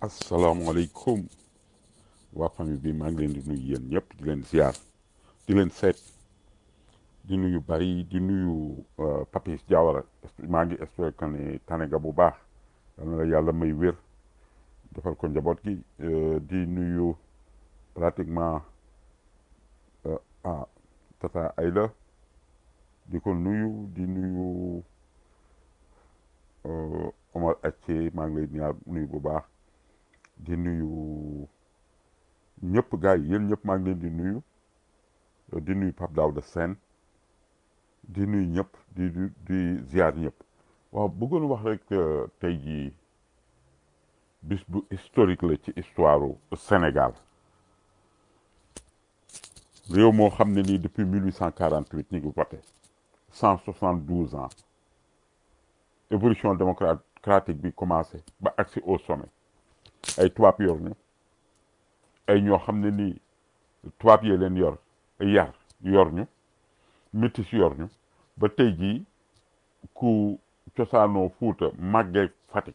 asalaamaaleykum waa famille bi maa ngi leen di nuyu yéen ñëpp di leen ziar di leen seet di nuyu bari di nuyu euh, Papis Diawara maa ngi espérer que ne tane nga bu baax yal na la yàlla may wér defal ko njaboot gi euh, di nuyu pratiquement euh, ah tata Ayla di ko nuyu di nuyu euh, Omar Acce maa ngi lay ñaar nuyu bu baax di nuyu ñëpp gars yi yéen ñëpp maa ngi leen di nuyu euh, di nuyu Pape Daouda Sène di nuyu ñëpp di di di ziar ñëpp waaw bëggoon wax rek euh, tey jii bis bu historique la ci histoire u Sénégal réew moo xam ne nii depuis 1848 ñu ngi voté 172 ans évolution démocratique bi commencé ba agsi au sommet ay tubaab yor ñu ay ñoo xam ne nii tubaab yee leen yor yar yor ñu métis yor ñu ba tey jii ku cosaanoo Fuuta màggee Fatick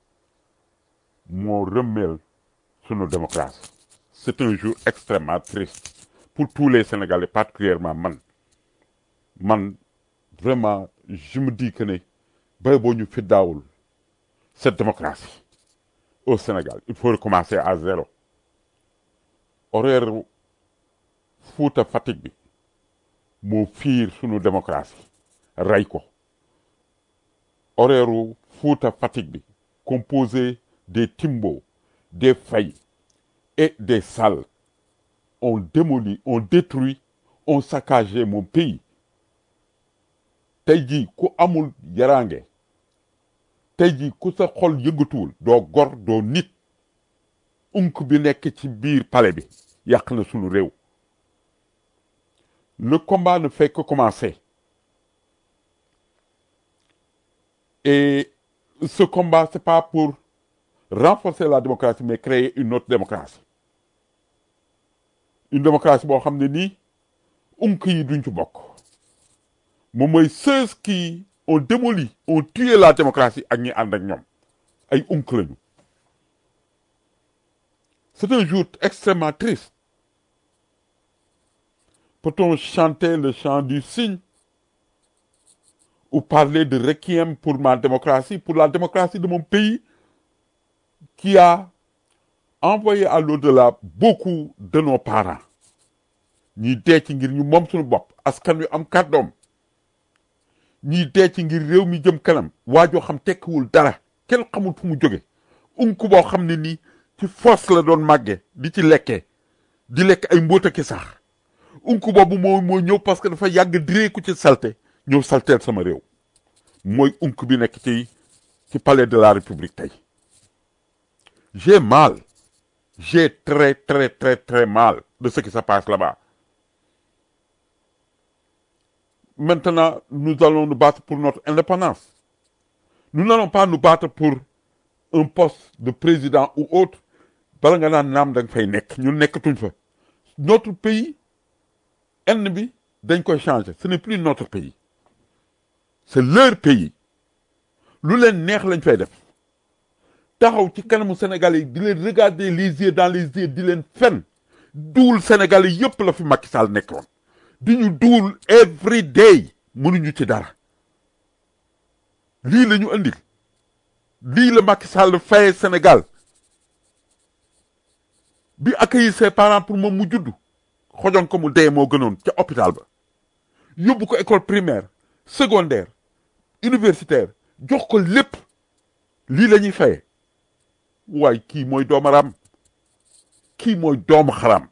moo rëmmeel sunu démocratie c'est un jour extrêmement triste pour tous les Sénégalais particulièrement man man vraiment je me dis que ne bay boo ñu fi daawul cette démocratie au Sénégal il faut recommencer à zéro horaire Fuuta Fatick bi moo fiir sunu démocratie rey ko horaire Fuuta Fatick bi composé des Timbo des Faye et des Sall ont démoli ont détruit ont saccagé mon pays tey jii ku amul yaraange tey jii ku sa xol yëngatuwul doo gor doo nit unk bi nekk ci biir palais bi yàq na sunu réew le combat ne fait que commencer et ce combat c'est pas pour renforcer la démocratie mais créer une autre démocratie une démocratie boo xam ne nii unk yi duñ ci bokk moom mooy ceux qui ont démoli ont tué la démocratie ak ñi ànd ak ñoom ay unk lañu c'est un jour extrêmement triste peut-on chanter le chant du cygne ou parler de requiem pour ma démocratie pour la démocratie de mon pays qui a envoyé à l'au-delà beaucoup de nos parents ñii dee ci ngir ñu moom suñu bopp askan wi am kàddoom ñii dee ci ngir réew mi jëm kanam waajoo xam tekkiwul dara kenn xamul fu mu jóge unk boo xam ne nii ci foos la doon màgge di ci lekkee di lekk ay mbóota ki sax unk boobu moo moo ñëw parce que dafa yàgg direeku ci salte ñëw salteel sama réew mooy unk bi nekk ci ci palais de la république tey j'ai mal j'ai très très très très mal de ce qui se passe là-bas maintenant nous allons nous battre pour notre indépendance nous n'allons pas nous battre pour un poste de président ou autre bala nga naan naam da nga fay nekk ñun nekkatuñ fa notre pays enn bi dañ koy changer ce n'est plus notre pays c'est leur pays lu leen neex lañ fay def taxaw ci kanamu Sénégalais yi di leen regarder les yeux dans les yeux di leen fen duul Sénégalais yëpp la fi Macky Sall nekkoon di ñu duul every day mënuñu ci dara lii la ñu andil lii la Macky Sall faye Sénégal bi accueillir ses parents pour moom mu juddu xojoon ko mu dee moo gënoon ca hôpital ba yóbbu ko école primaire secondaire universitaire jox ko lépp lii la ñuy faye waaye kii mooy doomaram kii mooy doomu xaram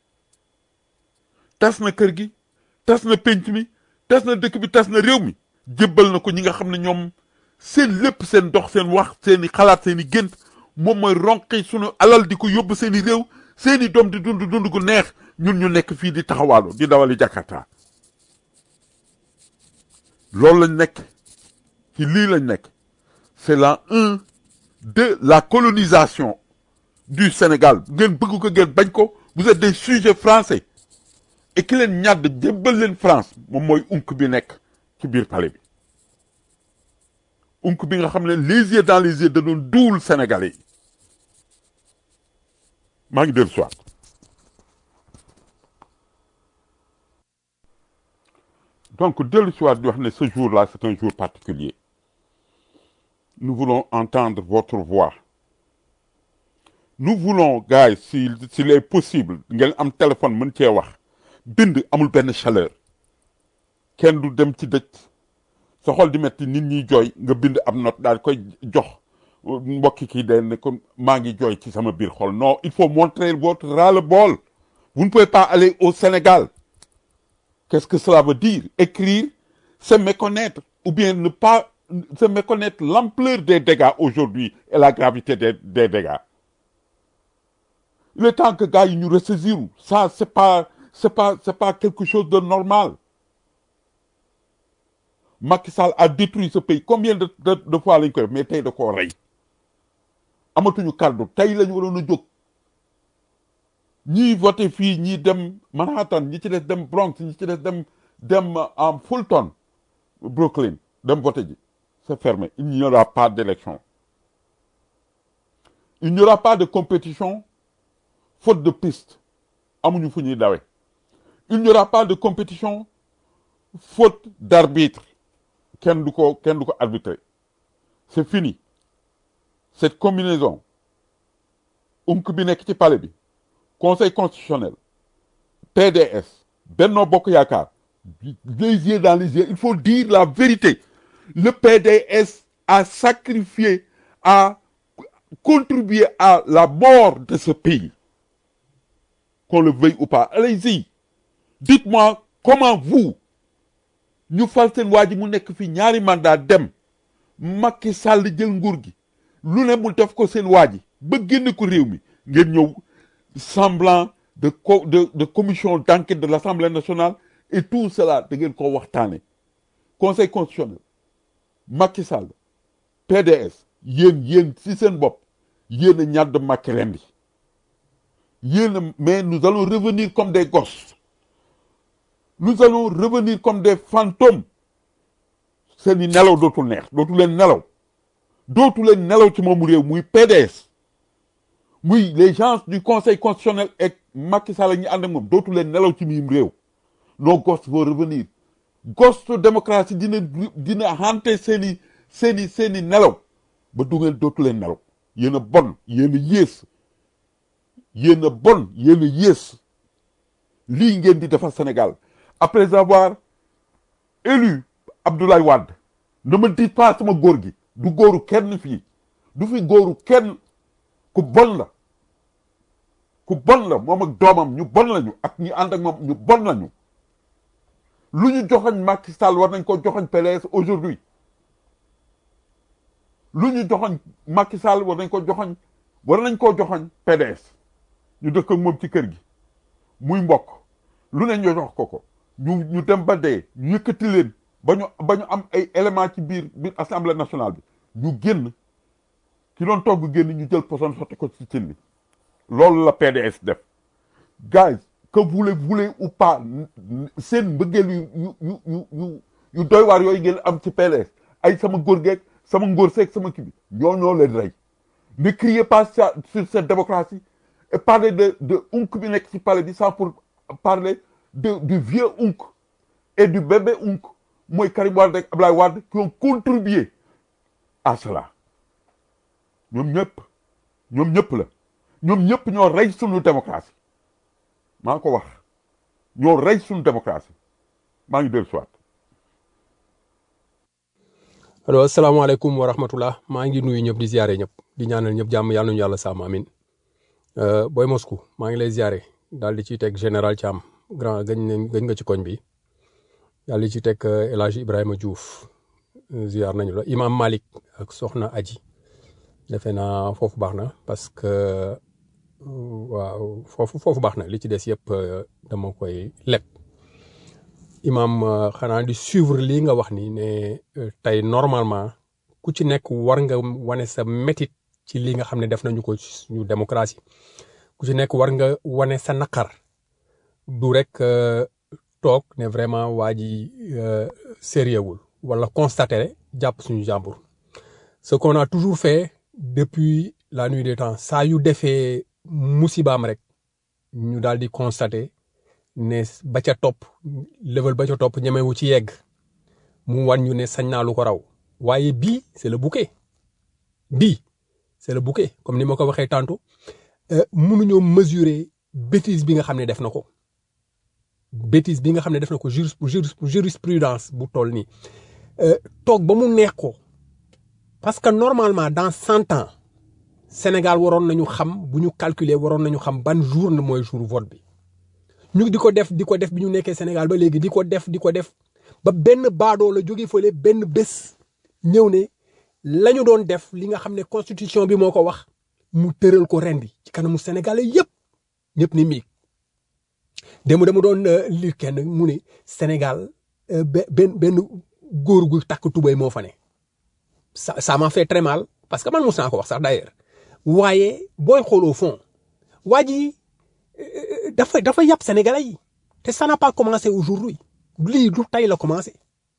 tas na kër gi tas na pénc mi tas na dëkk bi tas na réew mi jébbal na ko ñi nga xam ne ñoom seen lépp seen dox seen wax seeni xalaat seeni gént moom mooy ronqi sunu alal di ko yóbbu seeni réew seeni doom di dund dund gu neex ñun ñu nekk fii di taxawaalu di dawali Jakarta loolu lañ nekk ci lii lañ nekk c'est la un de la colonisation du Sénégal ngeen bëgg ko ngeen bañ ko vous êtes des sujets français et ki leen ñàdd jébbal leen France moom mooy unk bi nekk ci biir palais bi unk bi nga xam ne les yeux dans les yeux da doon duwul Sénégalais yi maa ngi dellu si waat donc dellu si waat di wax ne ce jour-là c'est un jour particulier nous voulons entendre votre voix nous voulons gars yi si s'il est possible ngeen am téléphone mën cee wax bind amul benn chaleur kenn du dem ci dëj sa xol di metti nit ñi jooy nga bind am note daal koy jox mbokki kii day ne ko maa ngi jooy ci sama biir xol non il faut montrer votre ras-le-bol vous ne pouvez pas aller au Sénégal qu'est-ce que cela veut dire écrire c'est méconnaître ou bien ne pas c'est méconnaître l'ampleur des dégâts aujourd'hui et la gravité des, des dégâts il est temps que gars yi ñu ressaisir ça c'est pas c'est pas c'est pas quelque chose de normal Macky Sall a détruit ce pays combien de de, de fois lañ koy def mais tey da koo rey amatuñu kàddu tey lañu waroon a jóg ñii voté fii ñii dem Manhattan ñi ci des dem Bronx ñi ci des dem dem en Fulton Brooklyn dem voté ji c'est fermé il n'y aura pas d'élection il n'y aura pas de compétition faute de piste amuñu fu ñuy dawe il n'y aura pas de compétition faute d'arbitre kenn du ko kenn du ko arbitrer c'est fini cette combinaison unk bi nekk ci palais bi conseil constitutionnel PDS Benno Bokk Yaakaar les yeux dans les yeux il faut dire la vérité le PDS a sacrifié a contribué à la mort de ce pays qu'on le veuille ou pas allez-y dites-moi comment vous ñu fal seen waa ji mu nekk fi ñaari mandat dem Macky Sall jël nguur gi lu ne mu def ko seen waa ji ba génn ko réew mi ngeen ñëw semblant de co de de commission d'enquête de l'Assemblée nationale et tout cela da ngeen ko waxtaane conseil constitutionnel Macky Sall PDS yéen yéen si seen bopp yéen a ñàdd Macky rendi yéen a mais nous allons revenir comme des gosses nous allons revenir comme des fantômes seeni nelaw dootul neex dootu leen nelaw dootu leen nelaw ci moomu réew muy PDS muy les gens du conseil constitutionnel et Macky Sall ñi ànd ak moom dootu leen nelaw ci miim réew nos gosses vont revenir ghost démocratie dina dina hanté seeni seeni seeni nelaw ba du ngeen dootu leen nelaw yéen a bon yéen a yées yéen a bon yéen a yées lii ngeen di defar Sénégal après avoir élu Abdoulaye Wade ne me dites pas sama góor gi du góoru kenn fii du fi góoru kenn ku bon la ku bon la moom ak doomam ñu bon lañu ak ñi ànd ak moom ñu bon lañu lu ñu joxoñ Macky Sall war nañ ko joxoñ PDS aujourd'hui lu ñu joxoñ Macky Sall war nañ ko joxoñ war nañ koo joxoñ PDS ñu dëkk ak moom ci kër gi muy mbokk lu ne ñu jox ko ko ñu ñu dem ba dee ñu yëkkati leen ba ñu ba ñu am ay éléments ci biir biir assemblée nationale bi ñu génn ki doon togg génn ñu jël poson sotti ko ci cin bi loolu la PDS def guys que vous le voulez ou pas seen mbëggeel yu yu yu yu yu yu doy waar yooyu ngeen am ci PDS ay sama góor geeg sama ngóor seeg sama kii bi ñoo ñoo leen rey ne criez pas ça sur cette démocratie et parler de de unk bi nekk ci palais bi sans pour parler de du vieux unk et du bébé unk mooy Karim Wade ak Ablaye Wade qui ont contribué à cela ñoom ñëpp ñoom ñëpp la ñoom ñëpp ñoo rey sunu démocratie maa ko wax ñoo rey sunu démocratie maa ngi dellu soit allo asalaamaaleykum wa rahmatullah maa ngi nuyu ñëpp di ziare ñëpp di ñaanal ñëpp jàmm yàlla nañu yàlla sàmm amin booy Moscou maa ngi lay ziare daal di ciy teg général Thiam grand gañ nañ gañ nga ci koñ bi daal di ci teg El Hadj Ibrahima Diouf ziar nañu la imam Malik ak soxna Aji defe naa foofu baax na parce que waaw foofu foofu baax na li ci des yëpp dama koy leb imam xanaa di suivre lii nga wax ni ne tey normalement ku ci nekk war nga wane sa métit ci li nga xam ne def nañu ko suñu démocratie ku ci nekk war nga wane sa naqar du rek toog ne vraiment waa ji sérieux wul wala constater jàpp suñu jàmbur ce qu'on a toujours fait depuis la nuit des temps saa yu defee musibaam rek ñu daal di constater ne ba ca topp level ba ca topp ñemewu ci yegg mu wan ñu ne sañ naa lu ko raw waaye bii c'est le bouquet bii c'est le bouquet comme ni ma ko waxee tantôt mënuñoo mesurer bêtise bi nga xam ne def na ko bêtise bi nga xam ne def na ko juris jurisprudence bu toll nii toog ba mu neex ko parce que normalement dans cent ans Sénégal waroon nañu xam bu ñu calculer waroon nañu xam ban jour na mooy jour vote bi ñu di ko def di ko def bi ñu nekkee Sénégal ba léegi di ko def di ko def ba benn baadoo la jóge fële benn bés ñëw ne la ñu doon def li nga xam ne constitution bi moo ko wax mu tëral ko rendi ci kanamu sénégalais yëpp ñëpp ni miig démb dama doon li kenn mu ne Sénégal benn benn góor gu takk tubéy moo fa ne ça ça m'a fait très mal parce que man mos naa ko wax sax d'ailleurs waaye booy xool au fond waa ji dafa dafa yàpp sénégalais yi te ça n'a pas commencé aujourd'hui lii du tey la commencé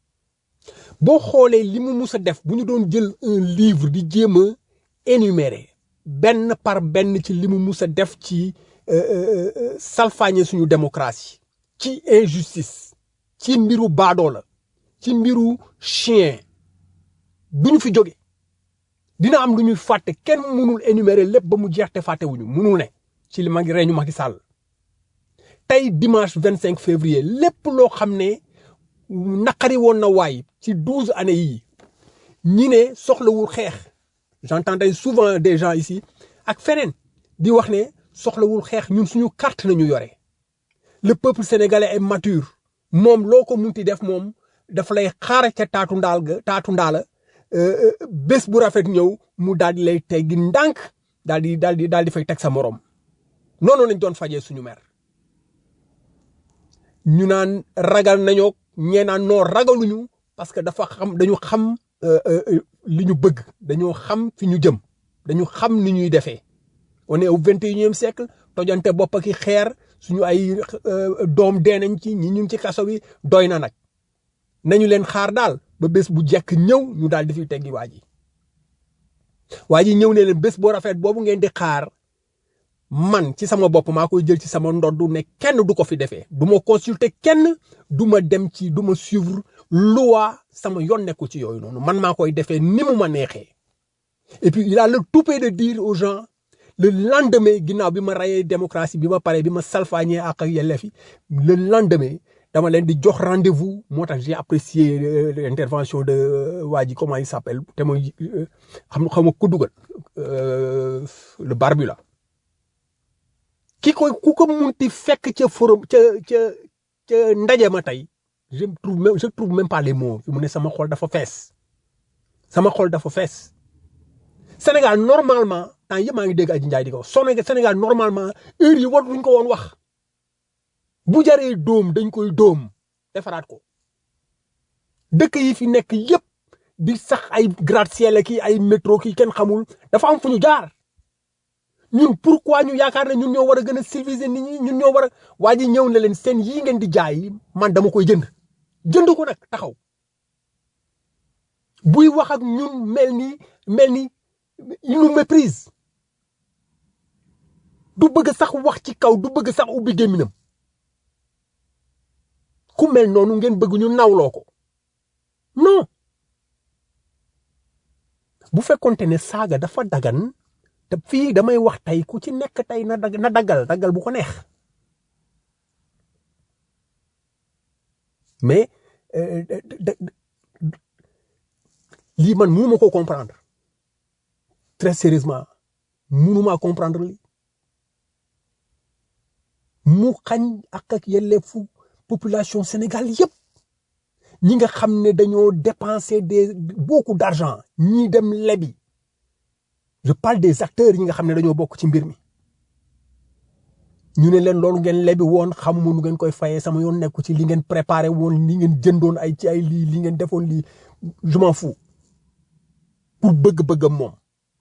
boo xoolee li mu mus a def bu ñu doon jël un livre di jéem a énumérer benn par benn ci li mu mus a def ci salfaañe suñu démocratie ci injustice ci mbiru baadoo la ci mbiru chien duñu fi jóge dina am lu ñuy fàtte kenn mënul énumérer lépp ba mu jeex te fàttewuñu mënul ne ci li mag reñu Macky Sall tey dimanche vingt cinq février lépp loo xam ne naqari woon na waay ci douze années yii ñi ne soxlawul xeex j'entendais souvent des gens ici ak feneen di wax ne soxlawul xeex ñun suñu carte nañu yore le peuple sénégalais est mature moom loo ko munti def moom dafa lay xaar ca taatu ndaal ga taatu ndaala bés bu rafet ñëw mu daal di lay teggi ndànk daal di daal di daal di fay teg sa morom noonu lañ doon fajee suñu mer ñu naan ragal nañoo ñee naan noo ragaluñu parce que dafa xam dañu xam li ñu bëgg dañoo xam fi ñu jëm dañu xam ni ñuy defee on est au vingt et unième siècle tojante bopp ki xeer suñu ay doom dee nañ ci ñi ñu ngi ci kaso bi doy na nag nañu leen xaar daal ba bés bu jekk ñëw ñu daal di fi teggi waa ji waa ji ñëw ne leen bés boo rafet boobu ngeen di xaar man ci sama bopp maa koy jël ci sama ndoddu ne kenn du ko fi defee du ma consulter kenn du ma dem ci du ma suivre loi sama yoon nekku ci yooyu noonu man maa koy defee ni mu ma neexee et puis il a le toupet de dire aux gens le lendemain ginnaaw bi ma rayee démocratie bi ma pare bi ma salfaañee ak yelleef yi le lendemain dama leen di jox rendez-vous moo tax j'ai apprécié l'intervention de waa ji comment il s'appelle te mooy xam xam nga ko dugal le barbu la ki koy ku ko munti fekk ca forum ca ca ca ndaje ma tey je trouve même je trouve même pas les mots fi mu ne sama xol dafa fees sama xol dafa fees Sénégal normalement temps yëpp maa ngi dégg Aji Ndiaye di ko Sénégal normalement heure yi war duñ ko woon wax bu jaree dóom dañ koy dóom defaraat ko dëkk yi fi nekk yëpp di sax ay gratte-ciel ki ay métro ki kenn xamul dafa am fu ñu jaar ñun pourquoi ñu yaakaar ne ñun ñoo war a gën a civiliser nit ñi ñun ñoo war a waa ji ñëw na leen seen yii ngeen di jaay man dama koy jënd jënd ko nag taxaw buy wax ak ñun mel ni mel ni il nous méprise du bëgg sax wax ci kaw du bëgg sax ubbi gémminam ku mel noonu ngeen bëgg ñu nawloo ko non bu fekkonte ne saaga dafa dagan te fii damay wax tey ku ci nekk tey na dag na daggal daggal bu ko neex mais lii man mënuma ko comprendre très sérieusement mënuma comprendre li mu xañ ak ak yelleefu population Sénégal yëpp ñi nga xam ne dañoo dépenser des beaucoup d'argent ñii dem lebi je parle des acteurs yi nga xam ne dañoo bokk ci mbir mi ñu ne leen loolu ngeen lebi woon xamuma nu ngeen koy fayee sama yoon nekku ci li ngeen préparé woon li ngeen jëndoon ay ci ay lii li ngeen defoon lii je m'en fous pour bëgg-bëggam moom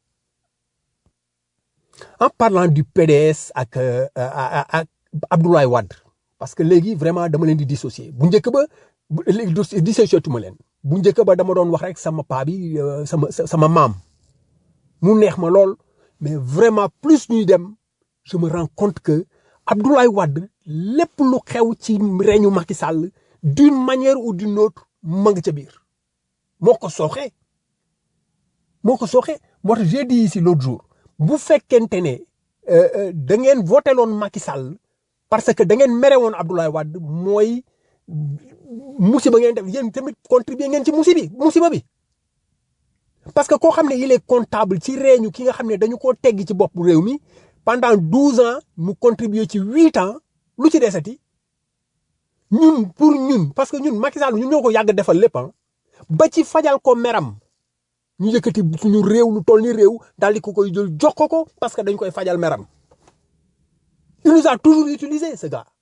en parlant du PDS ak ak Abdoulaye Wade parce que léegi vraiment dama leen di dissocier bu njëkk ba léegi dissocier tuma leen bu njëkk ba dama doon wax rek sama paa bi sama sama maam mu neex ma lool mais vraiment plus ñuy dem je me rends compte que Abdoulaye Wade lépp lu xew ci reñu Macky Sall d'une manière ou d'une autre ma nga ca biir moo ko sooxee moo ko sooxee moo tax j'ai dit ici l'autre jour bu fekkente ne da ngeen voté loon Macky Sall parce que da ngeen mere woon Abdoulaye Wade mooy musiba ngeen def yéen tamit contribuer ngeen ci musibi musiba bi parce que koo xam ne il est comptable ci réeñu ki nga xam ne dañu koo tegg ci bopp réew mi pendant douze ans mu contribuer ci huit ans lu ci desati ñun pour ñun parce que ñun Macky Sall ñun ñoo ko yàgg defal lépp ba ci fajal ko meram ñu yëkkati suñu réew lu toll ni réew daal di ko koy jël jox ko ko parce que dañ koy fajal meram il nous a toujours utilisé ce gars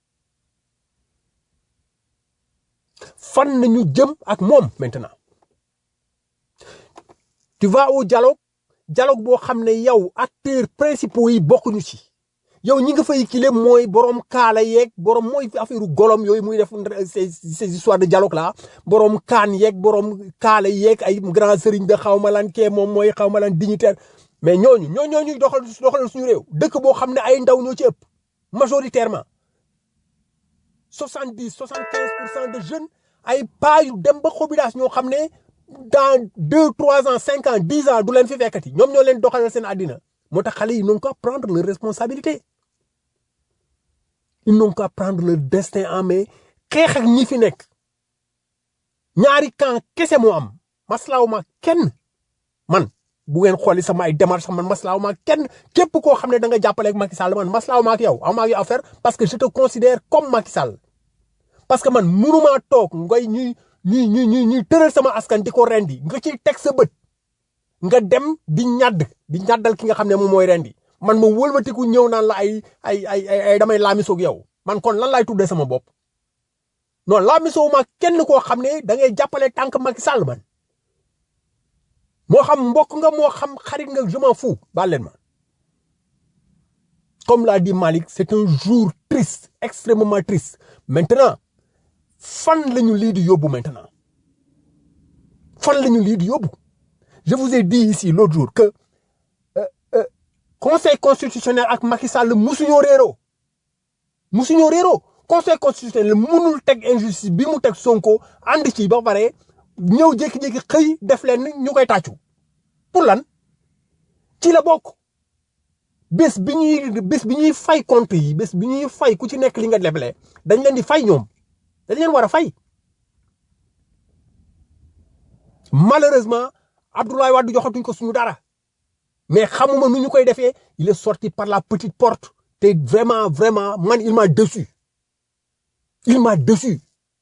fan nañu jëm ak moom maintenant tu vas au dialogue dialogue boo xam ne yow acteurs principaux yi bokkuñu ci yow ñi nga fay kile mooy borom kaala yeeg borom mooy affaire golom yooyu muy def ces ces histoires de dialogue là borom kaan yeeg borom kaala yeeg ay grand sëriñ de xaw ma lan kee moom mooy xaw ma lan dignitaire mais ñooñu ñoo ñooñu doxal doxal suñu réew dëkk boo xam ne ay ndaw ñoo ci ëpp majoritairement soixante dix soixante quinze pour cent de jeunes ay paa yu dem ba xobidaas ñoo xam ne dans deux trois ans cinq ans dix ans du leen fi fekkati ñoom ñoo leen doxalal seen àddina moo tax xale yi n'ont qu'à prendre leur responsabilité ils n'ont qu'à prendre leur destin en main xeex ak ñi fi nekk ñaari camp kese moo am maslaaw ma kenn man bu ngeen xooli sama ay démarche man maslaaw ma kenn képp koo xam ne da nga jàppale ak Macky Sall man maslaaw ma ak yow aw ma ak yow affaire parce que je te considère comme Macky Sall parce que man mënumaa toog ngay ñuy ñuy ñuy ñuy ñuy tëral sama askan di ko rendi nga ciy teg sa bët nga dem di ñadd di ñaddal ki nga xam ne moom mooy rendi man ma wëlbatiku ñëw naan la ay ay ay ay damay laamisoog yow man kon lan laay tuddee sama bopp non laamisoo ma kenn koo xam ne da ngay jàppale tànk Macky Sall man moo xam mbokk nga moo xam xarit nga je m'en fous baal leen ma comme l'a dit Malick c'est un jour triste extrêmement triste maintenant fan la ñu lii di yóbbu maintenant fan la ñu lii di yóbbu je vous ai dit ici l'autre jour que euh, euh, conseil constitutionnel ak Macky Sall musuñoo réeroo musuñoo réeroo conseil constitutionnel munul teg injustice bi mu teg Sonko ànd ci ba pare ñëw jékki-jékki xëy def leen ñu koy tàccu pour lan ci la bokk bés bi ñuy bés bi ñuy fay compte yi bés bi ñuy fay ku ci nekk li nga leble dañ leen di fay ñoom dañ leen war a fay malheureusement Abdoulaye Wade joxatuñ ko suñu dara mais xamuma nu ñu koy defee il est sorti par la petite porte te vraiment vraiment man il m'a déçu il m'a déçu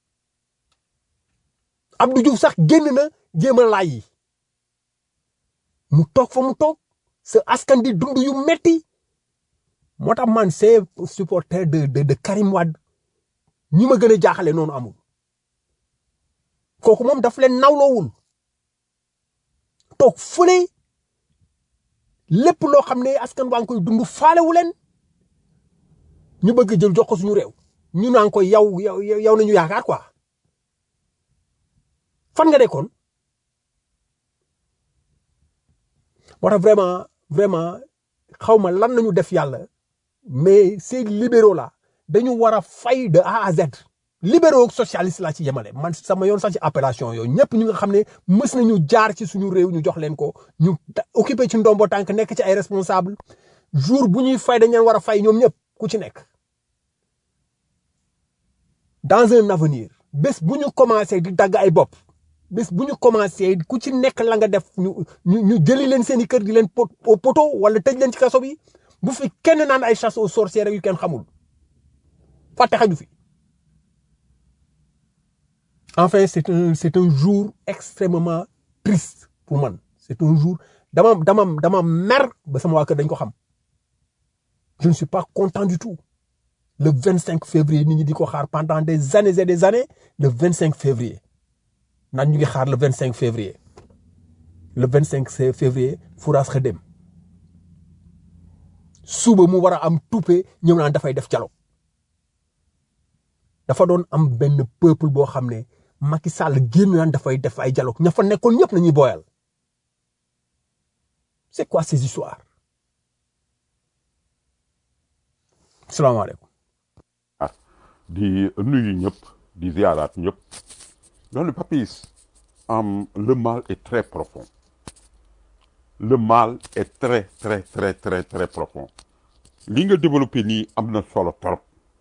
Abdou Diouf sax génn na jéem a laay yi mu toog fa mu toog sa askan di dund yu metti moo tax man c'est supporter de de de Karim Wade ñi ma gën a jaaxale noonu amul kooku moom daf leen nawloowul toog fële lépp loo xam ne askan waa ngi koy dund faalewu leen ñu bëgg jël jox ko suñu réew ñu naan ko yow yow yow nañu yaakaar quoi fan nga dekkoon moo tax vraiment vraiment xaw ma lan nañu def yàlla mais ces libéraux là dañu war a fay de A à Z libéraux socialiste laa ci yemale man sama yoon sax ci appellation yooyu ñëpp ñu nga xam ne mës nañu jaar ci suñu réew ñu jox leen ko ñu occupé ci ndombo tànk nekk ci ay responsable jour bu ñuy fay dañ leen war a fay ñoom ñëpp ku ci nekk dans un avenir bés bu ñu commencé di dagg ay bopp bés bu ñu commencé ku ci nekk la nga def ñu ñu ñu jëli leen seen i kër di leen au poto wala tëj leen ci kaso bi bu fi kenn naan ay chasse aux sorcières yu kenn xamul fàtte xaju fi enfin c'est un c'est un jour extrêmement triste pour man c'est un jour dama dama dama mer ba sama waa kër dañ ko xam je ne suis pas content du tout le 25 février nit ñi di ko xaar pendant des années et des années le 25 février naan ñu ngi xaar le 25 février le 25 février Fouras Xedem suba mu war a am tuppe ñëw naan dafay def dialogue dafa doon am benn peuple boo xam ne Macky Sall génn naan dafay def ay dialogue ña fa nekkoon ñëpp nañuy booyal c'est quoi ces histoires salaamaaleykum ah di nuyu ñëpp di ziaraat ñëpp donc papis am le mal est très profond le mal est très très très très très profond li nga développé nii am na solo trop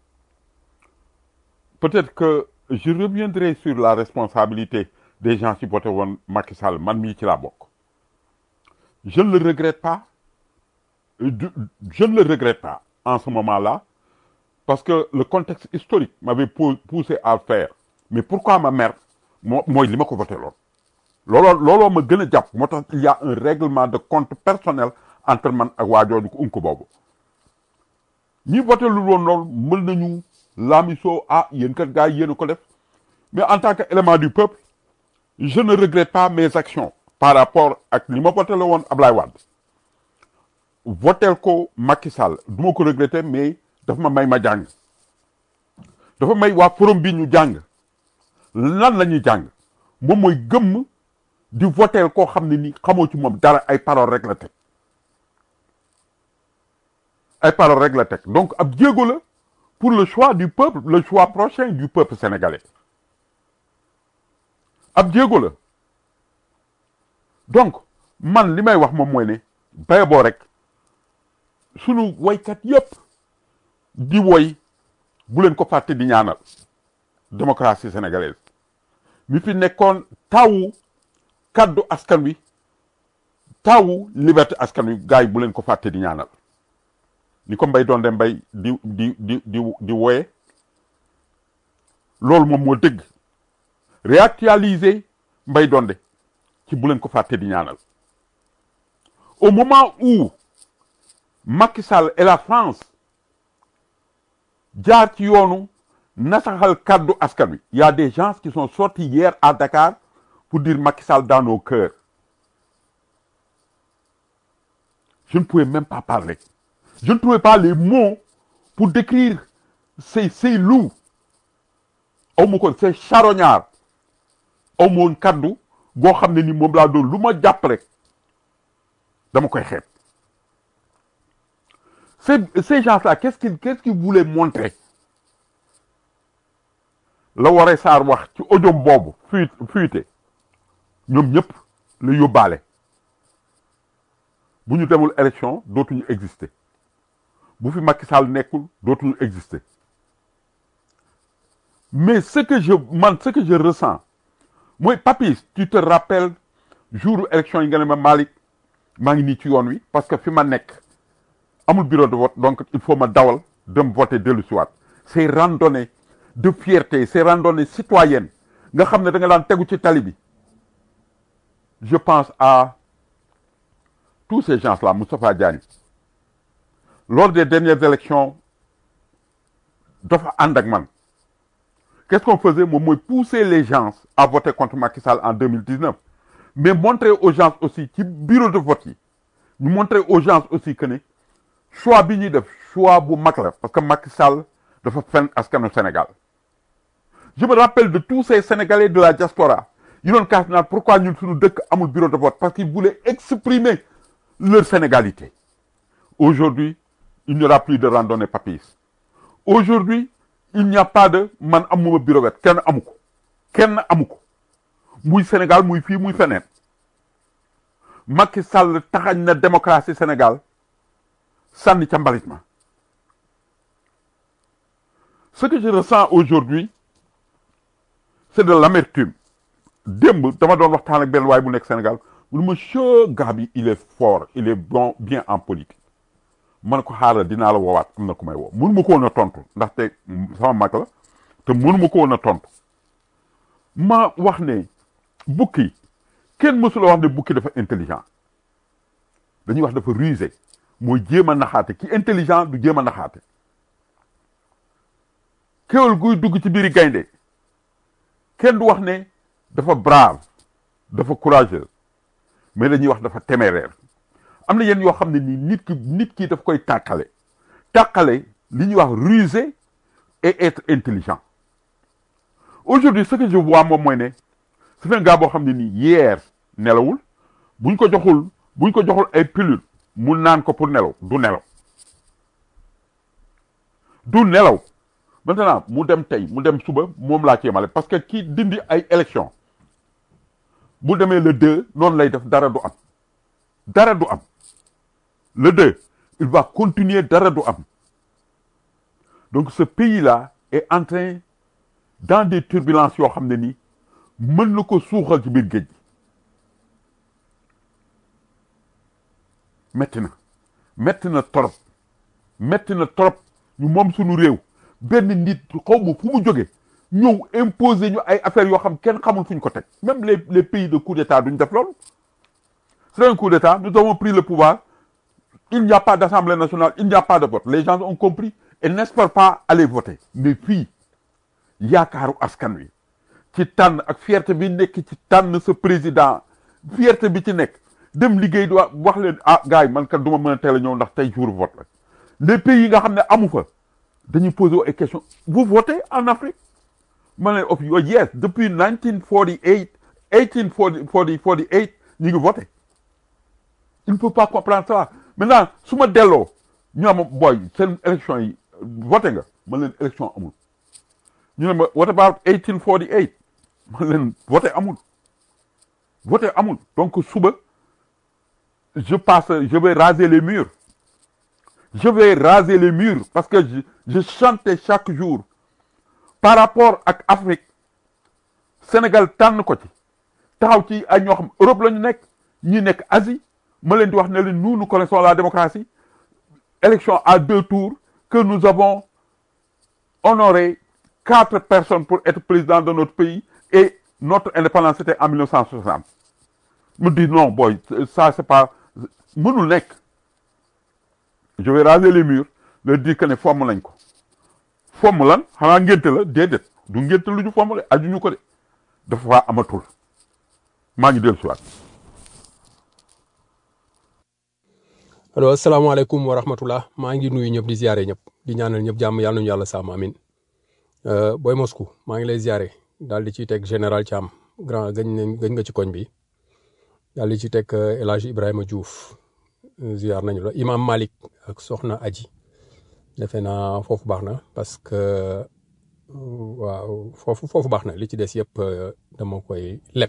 peut-être que je reviendrai sur la responsabilité des gens qui voté woon Macky Sall man mii ci laa bokk je ne le regrette pas Euh, du- je ne le regrette pas en ce moment-là parce que le contexte historique m'avait pou- poussé à le faire mais pourquoi ma mère moo mooy li ma ko voté loon looloo looloo ma gën a jàpp moo tax il y a un règlement de compte personnel entre man ak waa jooju ko unko boobu ñi voté lu woon loolu mën nañu laamisoo ah yéen kat gars yi yéen a ko def mais en tant que élément du peuple je ne regrette pas mes actions par rapport ak li ma voté la woon Ablaye Wade votel ko Macky Sall du ma ko regretter mais dafa ma may ma jàng dafa may waa forum bi ñu jàng lan la ñuy jàng moom mooy gëmm di votel koo xam ne ni xamoo ci moom dara ay parole rek la teg ay parole rek la teg donc ab jéego la pour le choix du peuple le choix prochain du peuple sénégalais ab jéego la donc man li may wax moom mooy ne bay boo rek sunu woykat yépp di woy bu leen ko fàtte di ñaanal démocratie sénégalaise mi fi nekkoon tawu kaddu askan wi tawu liberté askan wi gars yi bu leen ko fàtte di ñaanal ni ko mbay doonde mbay di di di di di woye loolu moom moo dëgg réactualiser mbay donde ci bu leen ko fàtte di ñaanal au moment où Macky Sall et la France jaar ci yoonu nasaxal kaddu askan wi y a des gens qui sont sortis hier à Dakar pour dire Macky Sall dans nos cœurs je ne pouvais même pas parler je ne trouvais pas les mots pour décrire ces ces loups aw ma ko ces charognards aw ma woon kaddu goo xam ne ni moom laa doon lu ma jàpp rek dama koy xeeb ces ces gens-là qu'est-ce qu'ils qu'est-ce qu'ils voulaient montrer la waree saar wax ci audio boobu fuite fuite ñoom ñëpp la yóbbaale bu ñu demul élection dootuñu exister bu fi Macky Sall nekkul dootuñu exister mais ce que je man ce que je ressens mooy Papis tu te rappelles jour élection yi nga ne ma Malick maa ngi nii ci yoon wi parce que fi ma nekk amul bureau de vote donc il faut ma dawal dem voter dellu siwaat ces randonnées de fierté ces randonnées citoyennes nga xam ne da nga daan tegu ci tali bi je pense à tous ces gens-là Moustapha Diagne lors des dernières élections dafa ànd ak man qu'est-ce qu'on faisait moom mooy pousser les gens à voter contre Macky Sall en 2019 mais montrer aux gens aussi ci bureau de vote yi ñu montrer aux gens aussi que ne choix bi ñuy def choix bu mag la parce que Macky Sall dafa fen askanu Sénégal je me rappelle de tous ces Sénégalais de la diaspora yi doon kaas naan pourquoi ñun suñu dëkk amul bureau de vote parce qu'ils voulaient exprimer leur sénégalité aujourd'hui il n'y aura plus de randonnée papis aujourd'hui il n'y a pas de man amuma bureau de vote kenn amu ko kenn amu ko muy Sénégal muy fii muy feneen Macky Sall taxañ na démocratie Sénégal sànni ca mbalit ma ce que je ressens aujourd'hui c'est de l'amertume démb dama doon waxtaan ak benn waay bu nekk Sénégal mu ne ma che gars bi il est fort il est bon bien en politique man ko xaaral dinaa la woowaat am na ku may woo mënu ma ko woon a tontu ndaxte sama mag la te mënu ma ko woon a tontu ma wax ne bukki kenn mësula wax ne bukki dafa intelligent dañuy wax dafa rusé mooy jéem a naxaate ki intelligent du jéem a naxaate kéwal guy dugg ci biiri gaynde kenn du wax ne dafa brave dafa courageux mais dañuy wax dafa téméraire am na yenn yoo xam ne nii nit ki nit ki daf koy tàqale tàqale li ñuy wax rusé et être intelligent aujourd'hui ce que je vois moom mooy ne c'est un gars boo xam ne nii hier nelawul buñ ko joxul buñ ko joxul ay pilule mu naan ko pour nelaw du nelaw du nelaw maintenant mu dem tey mu dem suba moom laa ci yemale parce que kii dindi ay élection bu demee le deux noonu lay def dara du am dara du am le deux il va continuer dara du am donc ce pays-là est en train dans des turbulences yoo xam ne nii mën na ko suuxal ci biir géej gi metti na metti na trop metti na trop ñu moom suñu réew benn nit xaw ma fu mu jóge ñëw imposer ñu ay affaires yoo xam kenn xamul fu ñu ko teg même les les pays de coup d'état duñ def loolu c'est un coup d'état nous avons pris le pouvoir il n'y a pas d'assemblée nationale il n'y a pas de vote les gens ont compris et n'espèrent pas aller voter mais fii yaakaaru askan wi ci tànn ak fierté bi nekk ci tànn sa président fierté bi ci nekk dem liggéey di wax leen ah gars yi man kat du ma mën a teel a ñëw ndax tey jour vote la les pays yi nga xam ne amu fa dañuy poser ay questions vous votez en Afrique ma leen of yo yes depuis 1948 1848 ñu ngi voté il ne peut pas comprendre ça maintenant su ma delloo ñu am booy seen élection yi voté nga ma leen élection amul ñu ne ma what about 1848 ma leen voté amul voté amul donc suba je passe je vais raser les murs je vais raser les murs parce que je, je chantais chaque jour par rapport ak Afrique Sénégal tànn ko ci taxaw ci ay ñoo xam Europe la ñu nekk ñi nekk Asie ma leen di wax ne leen nous nous connaissons la démocratie élection à deux tours que nous avons honoré quatre personnes pour être président de notre pays et notre indépendance c'était en 1960 me dit non boy ça c'est pas mënul nekk je vais raser les murs leur dire que ne fomm lañ ko fomm lan xanaa ngénte la déedéet du ngénte lu ñu fomm de aju ñu ko de dafa faa amatul maa ngi dellu si waat allo asalaamaaleykum wa rahmatullah maa ngi nuyu ñëpp di ziare ñëpp di ñaanal ñëpp jàmm yàlla nañu yàlla sàmm amin booy Moscou maa ngi lay ziare daal di ciy teg général Thiam grand gëñ nañ gëñ nga ci koñ bi daal di ci teg El Hadj Ibrahima Diouf ziar nañu la imam Malik ak soxna Aji defe naa foofu baax na parce que waaw foofu foofu baax na li ci des yëpp dama koy leb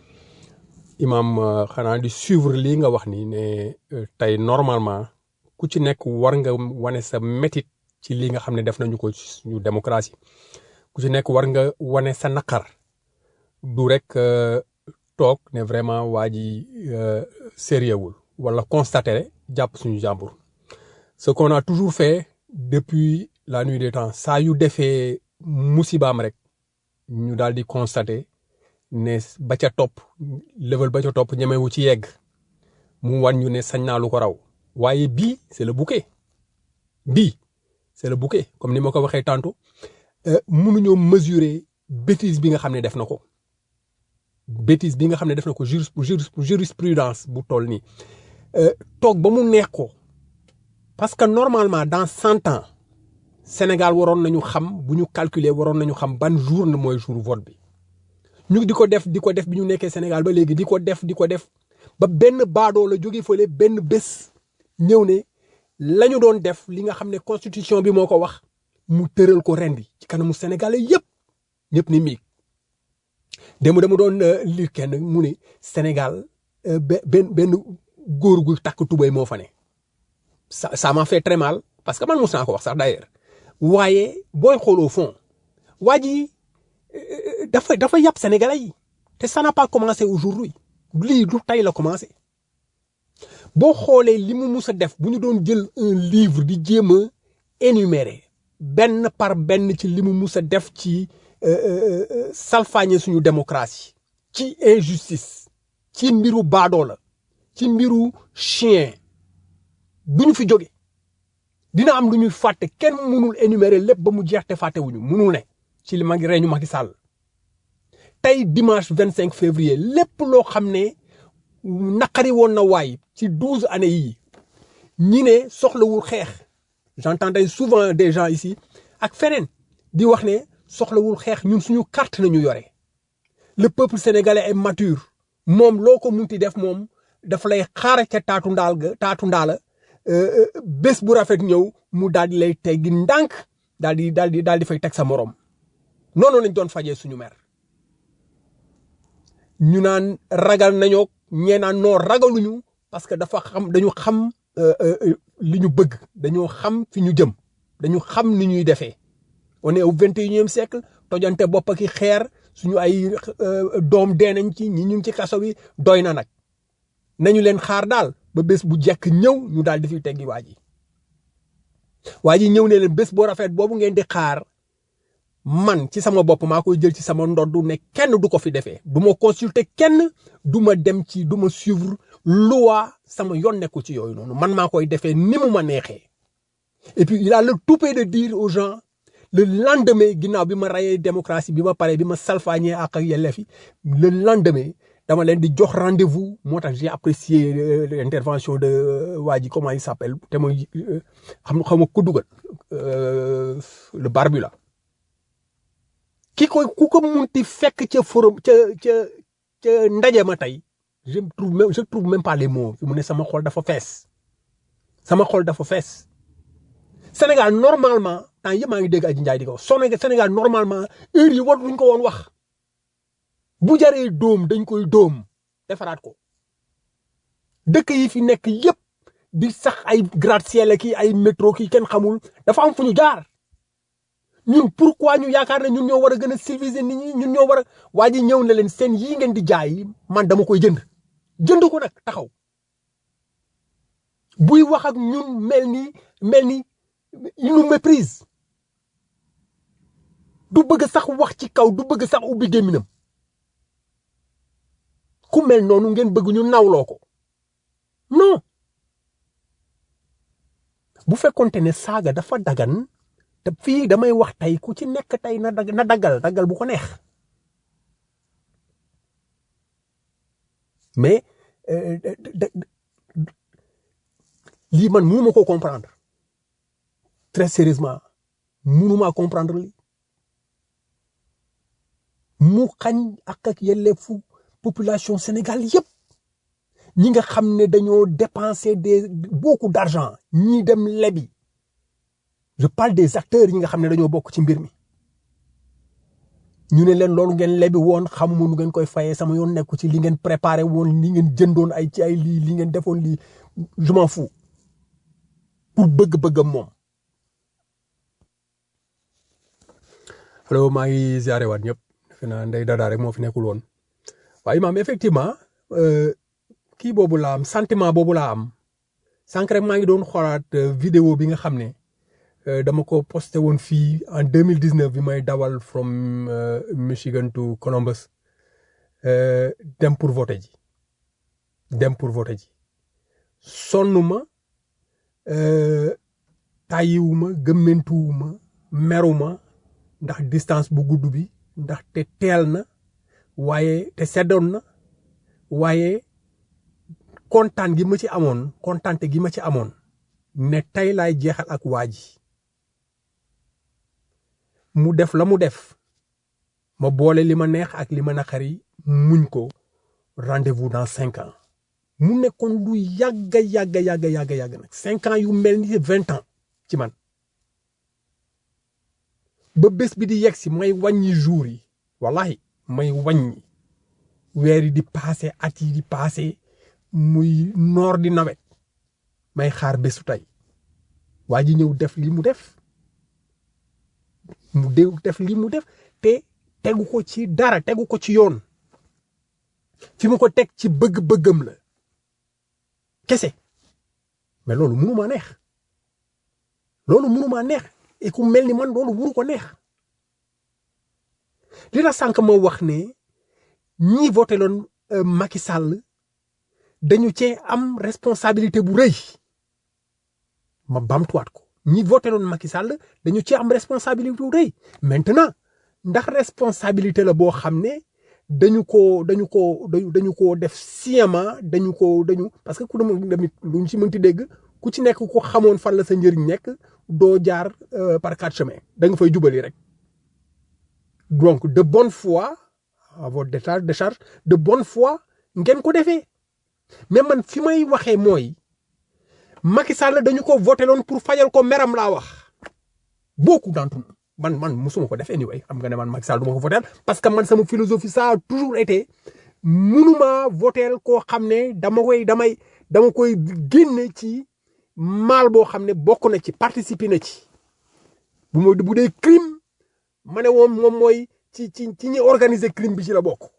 imam xanaa di suivre lii nga wax ni ne tey normalement ku ci nekk war nga wane sa métit ci li nga xam ne def nañu ko suñu démocratie ku ci nekk war nga wane sa naqar du rek toog ne vraiment waa ji sérieux wul wala constater jàpp suñu jàmbur ce qu'on a toujours fait depuis la nuit des temps saa yu defee musibaam rek ñu daal di constater ne ba ca topp level ba ca topp ñemewu ci yegg mu wan ñu ne sañ naa lu ko raw waaye bii c'est le bouquet bii c'est le bouquet comme ni ma ko waxee tantôt mënuñoo mesurer bêtise bi nga xam ne def na ko bêtise bi nga xam ne def na ko juris jurisprudence bu toll nii toog ba mu neex ko parce que normalement dans cent ans Sénégal waroon nañu xam bu ñu calculer waroon nañu xam ban jour na mooy jour vote bi ñu di ko def di ko def bi ñu nekkee Sénégal ba léegi di ko def di ko def ba benn baadoo la jóge fële benn bés ñëw ne la ñu doon def li nga xam ne constitution bi moo ko wax mu tëral ko rendi ci kanamu sénégalais yëpp ñëpp ni miig démb dama doon lire kenn mu ne Sénégal benn benn góor gu takk tubéy moo fa ne ça ça m'a fait très mal parce que man mos naa ko wax sax d'ailleurs waaye booy xool au fond waa ji dafa dafa yàpp sénégalais yi te ça n'a pas commencé aujourd'hui lii du tey la commencé boo xoolee li mu mus a def bu ñu doon jël un livre di jéem a énumérer benn par benn ci li mu mus a def ci salfaañe suñu démocratie ci injustice ci mbiru baadoo la ci mbiru chien duñu fi jóge dina am lu ñuy fàtte kenn mënul énumérer lépp ba mu jeex te fàttewuñu mënul ne ci li mag reñu Macky Sall tey dimanche vingt cinq février lépp loo xam ne naqari woon na waay ci douze années yii ñi ne soxlawul xeex j'entendais souvent des gens ici ak feneen di wax ne soxlawul xeex ñun suñu carte nañu yore le peuple sénégalais est mature moom loo ko munti def moom dafa lay xaar ca taatu ndaal ga taatu ndaala bés bu rafet ñëw mu daal di lay teggi ndànk daal di daal di daal di fay teg sa morom noonu lañ doon fajee suñu mer ñu naan ragal nañoo ñee naan noo ragaluñu parce que dafa xam dañu xam li ñu bëgg dañoo xam fi ñu jëm dañu xam ni ñuy defee on est au vingt et unième siècle tojante bopp ki xeer suñu ay doom dee nañ ci ñi ñu ngi ci kaso bi doy na nag nañu leen xaar daal ba bés bu jekk ñëw ñu daal di fi teggi waa ji waa ji ñëw ne leen bés boo rafet boobu ngeen di xaar man ci sama bopp maa koy jël ci sama ndoddu ne kenn du ko fi defee du ma consulter kenn du ma dem ci du ma suivre loi sama yoon nekkul ci yooyu noonu man maa koy defee ni mu ma neexee et puis il a le toupet de dire aux gens le lendemain ginnaaw bi ma rayee démocratie bi ma paree bi ma salfaañee ak ak yelleef yi le lendemain dama leen di jox rendez-vous moo tax j'ai apprécié l'intervention de waa ji comment il s'appelle te mooy xam xaw ma ku dugal le barbu là ki koy ku ko munti fekk ca forum ca ca ca ndaje ma tey je trouve même je trouve même pas les mots fi mu ne sama xol dafa fees sama xol dafa fees Sénégal normalement temps yëpp maa ngi dégg Aji Ndiaye di ko wax Sénégal normalement heure yi war luñ ko woon wax bu jaree dóom dañ koy dóom defaraat ko dëkk yi fi nekk yëpp di sax ay gratte-ciel ki ay métro ki kenn xamul dafa am fu ñu jaar ñun pourquoi ñu yaakaar ne ñun ñoo war a gën a civiliser nit ñi ñun ñoo war a waa ji ñëw na leen seen yii ngeen di jaay man dama koy jënd jënd ko nag taxaw buy wax ak ñun mel ni mel ni il nous méprise du bëgg sax wax ci kaw du bëgg sax ubbi gémminam ku mel noonu ngeen bëgg ñu nawloo ko non bu fekkonte ne saaga dafa dagan te fii damay wax tey ku ci nekk tey na dag na daggal daggal bu ko neex mais lii man mënuma ko comprendre très sérieusement mënuma comprendre lii mu xañ ak ak yelleefu population Sénégal yëpp ñi nga xam ne dañoo dépenser des beaucoup d'argent ñii dem lebi je parle des acteurs yi nga xam ne dañoo bokk ci mbir mi ñu ne leen loolu ngeen lebi woon xamuma nu ngeen koy fayee sama yoon nekku ci li ngeen préparé woon li ngeen jëndoon ay ci ay lii li ngeen defoon lii je m'en fous pour bëgg-bëggam moom. allo maa ngi ziare waat ñëpp defe naa ndey dadaa rek moo fi nekkul woon waaye imaam effectivement kii boobu laa am sentiment boobu laa am sànq rek maa ngi doon xoolaat vidéo bi nga xam ne. dama ko posté woon fii en deux mille dix neuf bi may dawal from Michigan to Columbus dem pour voter ji dem pour voter ji sonnuma tàyyiwuma gëmmentuwuma meruma ndax distance bu gudd bi ndax te teel na waaye te seddoon na waaye kontaan gi ma ci amoon kontaante gi ma ci amoon ne tey laay jeexal ak waa ji mu def la mu def ma boole li ma neex ak li ma naqari muñ ko rendez-vous dans cinq ans mu nekkoon lu yàgga yàgga yàgga yàgga yàgg nag cinq ans yu mel ni vingt ans ci man ba bés bi di yegg si may wàññi jour yi wallahi may wàññi weer yi di passé at yi di passé muy noor di nawet may xaar bésu tey waa ji ñëw def li mu def mu déw def li mu def te tegu ko ci dara tegu ko ci yoon fi mu ko teg ci bëgg-bëggam la kese mais loolu mënu maa neex loolu mënu maa neex et ku mel ni man loolu mënu ko neex li la sànq ma wax ne ñi voté loon Macky Sall dañu cee am responsabilité bu rëy ma bamtuwaat ko ñi voté loon Macky Sall dañu cee am responsabilité bu rëy maintenant ndax responsabilité la boo xam ne dañu ko dañu ko dañu ko def sciemment dañu ko dañu parce que ku dem tamit luñ ci mënti dégg ku ci nekk ku xamoon fan la sa njëriñ nekk doo jaar par quatre chemins da nga fay jubali rek donc de bonne foi à votre décharge décharge de bonne foi ngeen ko defee mais man fi may waxee mooy Macky Sall dañu ko voté loon pour fajal ko meram laa wax beaucoup d'entre nous man man musuma ko def anyway xam nga ne man Macky Sall du ma ko voter parce que man sama philosophie ça a toujours été munuma voter koo xam ne dama koy damay dama koy génne ci mal boo xam ne bokk na ci participer na ci bu ma bu dee crime ma ne woon moom mooy ci ci ci ñi organiser crime bi ci la bokk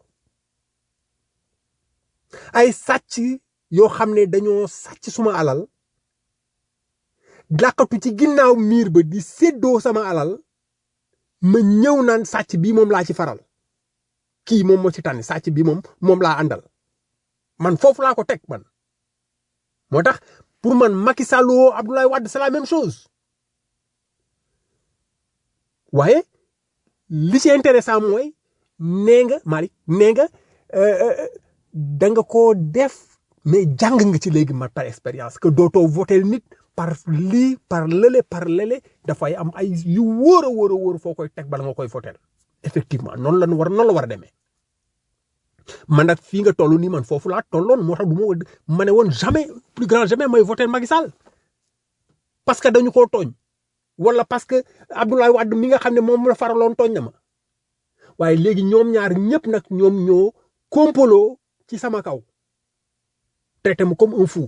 ay sàcc yoo xam ne dañoo sàcc suma alal làkkatu ci ginnaaw miir ba di séddoo sama alal ma ñëw naan sàcc bii moom laa ci faral kii moom moo ci tànn sàcc bi moom moom laa àndal man foofu laa ko teg man moo tax pour man Macky Sall woo Abdoulaye Wade c'est la même chose waaye li ci intéressant mooy nee nga Malick nee nga da nga koo def mais jàng nga ci léegi ma par expérience que dootoo voter nit par lii par lële par lële dafay am ay yu wóor a wóor a wóor foo koy teg bala nga koy voter effectivement noonu la war noonu la war a demee man nag fii nga toll nii man foofu laa tolloon moo tax du ma ma ne woon jamais plus grand jamais may voter Macky Sall parce que dañu koo tooñ wala parce que Abdoulaye Wade mi nga xam ne moom la faraloon tooñ na ma waaye léegi ñoom ñaar ñëpp nag ñoom ñoo kompolo ci sama kaw traité ma comme un fou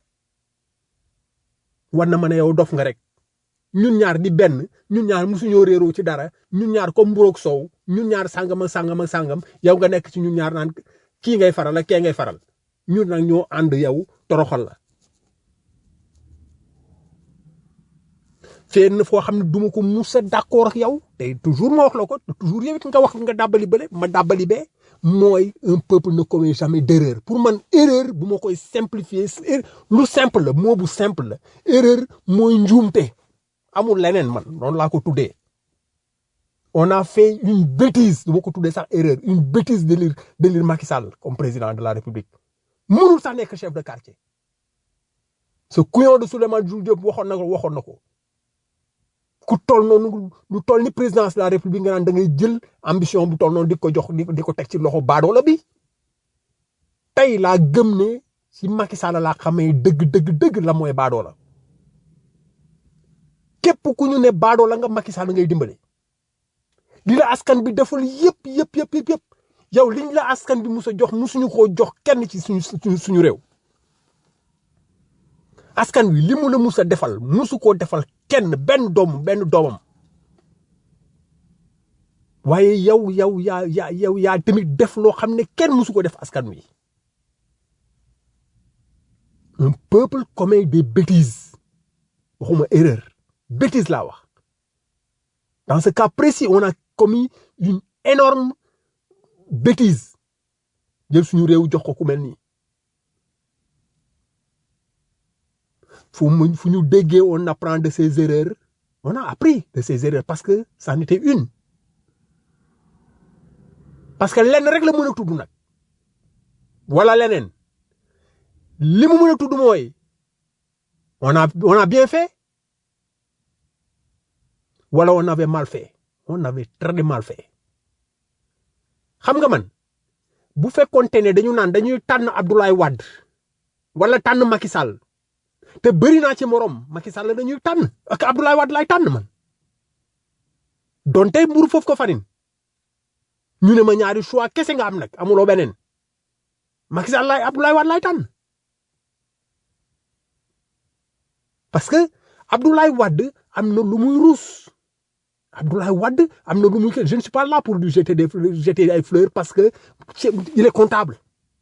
war na ma ne yow dof nga rek ñun ñaar di benn ñun ñaar musuñoo réeroo ci dara ñun ñaar comme mburoog soow ñun ñaar sàngam ak sàngam ak sàngam yow nga nekk ci ñun ñaar naan kii ngay faral ak kee ngay faral ñun nag ñoo ànd yow toroxal la. fenn foo xam ne duma ko musa d'accord ak yow te toujours ma wax la ko toujours yow it nga wax nga dàbbali bële ma dàbbali bee mooy un peuple ne commet jamais d'erreur pour man erreur bu ma koy simplifier lu simple la moo bu simple la erreur mooy njuumte amul leneen man noonu laa ko tuddee on a fait une bêtise du ma ko tuddee sax erreur une bêtise de lire de lire Macky Sall comme président de la République mënul sax nekk chef de quartier ce couillon de Souleymane Jules Diop waxoon na ko waxoon na ko ku toll noonu lu toll ni présidence de la république nga naan da ngay jël ambition bu toll noonu di ko jox di ko teg ci loxo baadoola bi tey laa gëm ne ci Macky Sall laa xamee dëgg dëgg dëgg la mooy baadoola képp ku ñu ne baadoola nga Macky Sall ngay dimbale li la askan bi defal yëpp yëpp yëpp yëpp yëpp yow liñ la askan bi mus a jox musuñu koo jox kenn ci suñu suñu réew askan wi li mu la mus a defal musu koo defal kenn benn doom benn doomam waaye yow yow yaa yaa yow yaa tamit def loo xam ne kenn musu ko def askan wi un peuple commet des bêtises waxuma erreur bêtise laa wax dans ce cas précis on a commis une énorme bêtise jël suñu réew jox ko ku mel nii fu mu fu ñu déggee on apprend de ses erreurs on a appris de ses erreurs parce que ça en était une parce que lenn rek la mën a tudd nag wala leneen li mu mën a tudd mooy on a on a bien fait wala on avait mal fait on avait très mal fait xam nga man bu fekkoonte ne dañu naan dañuy tànn Abdoulaye Wade wala tànn Macky Sall te bëri naa ci morom Macky Sall dañuy tànn ak Abdoulaye Wade lay tànn man donte mburu foofu ko farin ñu ne ma ñaari choix kese nga am nag amuloo beneen Macky Sall lay Abdoulaye Wade lay tànn parce que Abdoulaye Wade am na lu muy ruus Abdoulaye Wade am na lu muy je ne suis pas là pour lui jeter des jeter ay fleurs parce que il est comptable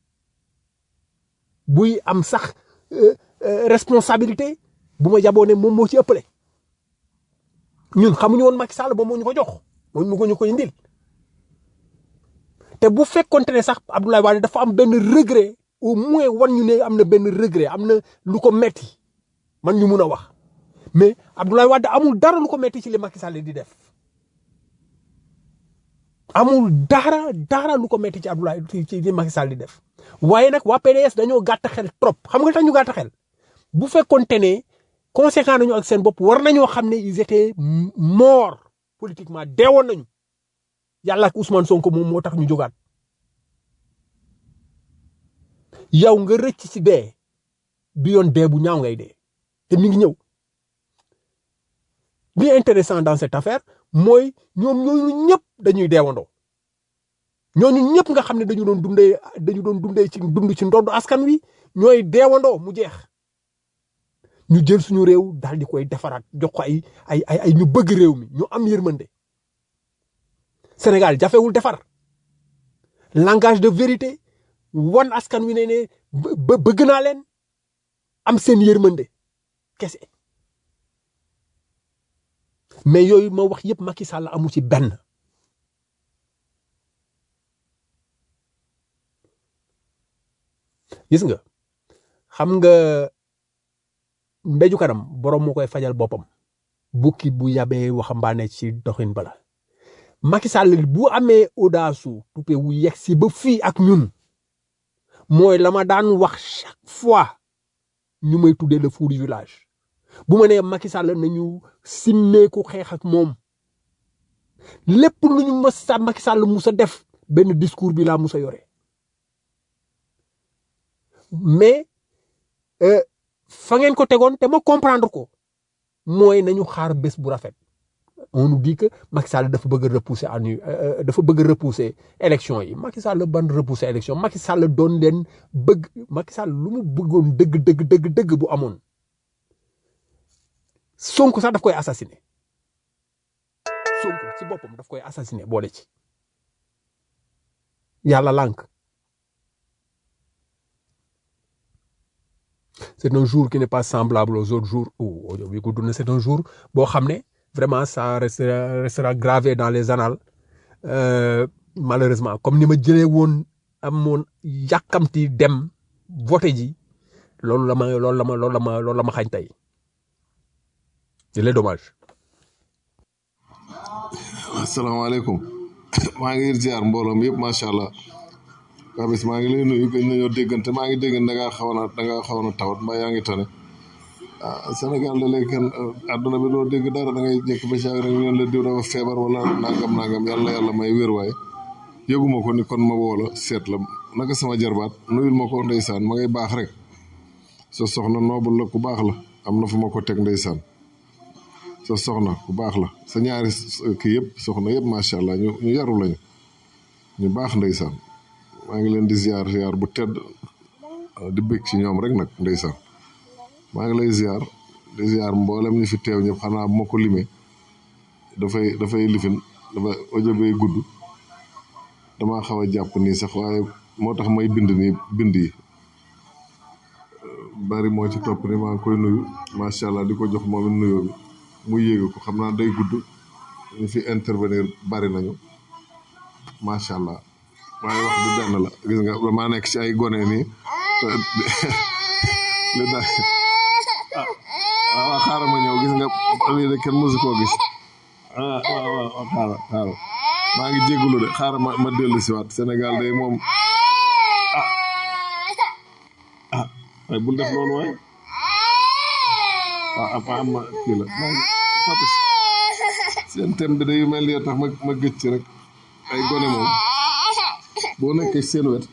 buy am sax responsabilité bu ma jaboo ne moom moo ci ëppale ñun xamuñu woon Macky Sall moom moo ñu ko jox moo ñu ko ñu ko indil te bu fekkonte ne sax Abdoulaye Wade dafa am benn regret au moins wan ñu ne am na benn regret am na lu ko metti man ñu mun a wax mais Abdoulaye Wade amul dara lu ko metti ci li Macky Sall di def amul dara dara lu ko metti ci Abdoulaye ci li Macky Sall di def waaye nag waa PDS dañoo gàtt xel trop xam nga tax ñu gàtt xel bu fekkonte ne conséquent nañu ak seen bopp war nañoo xam ne ils étaient morts politiquement deewoon nañu yàlla ak Ousmane Sonko moom moo tax ñu jógaat yow nga rëcc ci dee bi yoon dee bu ñaaw ngay dee te mi ngi ñëw li intéressant dans cette affaire mooy ñoom ñooñu ñëpp dañuy deewandoo ñooñu ñëpp nga xam ne dañu doon dundee dañu doon dundee ci dund ci ndoddu askan wi ñooy deewandoo mu jeex ñu jël suñu réew daal di koy defaraat jox ko ay ay ay ay ñu bëgg réew mi ñu am yërmande Sénégal jafewul defar langage de vérité wan askan wi ne ne bë- bëgg naa leen am seen yërmande kese mais yooyu ma wax yëpp Macky Sall amu ci benn gis nga xam nga mbéju kanam borom moo koy fajal boppam bukki bu yabee waxambaane ci doxin bala Macky Sall bu amee audace tupe wu yegg si ba fii ak ñun mooy la ma daan wax chaque fois ñu may tuddee le fou du village bu ma nee Macky Sall nañu simmeeku xeex ak moom lépp lu ñu mës sa Macky Sall musa def benn discours bi laa musa yore mais euh, fa ngeen ko tegoon te ma comprendre ko mooy nañu xaar bés bu rafet on nous dit que Macky Sall dafa bëgg a repousser à nu euh, dafa bëgg a repousser élection yi Macky Sall ban repousser élection Macky Sall doon leen bëgg Macky Sall lu mu bëggoon dëgg dëgg dëgg dëgg bu amoon Sonko sax daf koy assassiner Sonko ci boppam daf koy assassiner boole ci yàlla lànk c'est un jour qui n'est pas semblable aux autres jours ou audio bi gudd na c'est un jour boo xam ne vraiment ça restera, restera gravé dans les annales euh, malheureusement comme ni ma jëlee woon amoon yàkkamti dem voté ji loolu la ma loolu la ma loolu la ma loolu la ma xañ tey il est dommage asalaamaaleykum maa ngi ziar mbooloom yëpp macha allah Babis maa ngi lay nuyu gëj nañoo déggante maa ngi dégg da ngaa xaw na da ngaa xaw na tawat mbaa yaa ngi tane ah Sénégal da lay kenn àdduna bi doo dégg dara da ngay jékk ba saa rek ñu ne la diw dafa feebar wala nangam nangam yàlla yàlla may wér waaye yëguma ko ni kon ma woo la seet la naka sama jarbaat nuyul ma ko ndeysaan ma ngay baax rek sa soxna noobul la ku baax la am na fu ma ko teg ndeysaan sa soxna ku baax la sa ñaari kii yëpp soxna yëpp macha allah ñu ñu yaru lañu ñu baax ndeysaan maa ngi leen di ziar ziar bu tedd di bëgg ci ñoom rek nag ndeysaan maa ngi lay ziar di ziar mboolem ñi fi teew ñëpp xanaa bu ma ko limee dafay dafay lifin dafa audio bay gudd damaa xaw a jàpp nii sax waaye moo tax may bind nii bind yi bari moo ci topp ni maa ngi koy nuyu macha allah di ko jox moom it nuyoo bi mu yéege ko xam naa day gudd ñu fi intervenir bari nañu macha allah waaye wax bi benn la gis nga damaa nekk ci ay gone nii li daal ah waaw xaaral ma ñëw gis nga lii de kenn mësu koo gis ah waaw waaw xaaral xaaral maa ngi jégalu de xaaral ma ma dellu si waat Sénégal day moom ah ah waaye bul def loolu waaye waaw am am ma kii la maa ngi Papis seen thème bi day mel ni tax ma ma gëj ci rek ay gone moom boo nekkee seen wet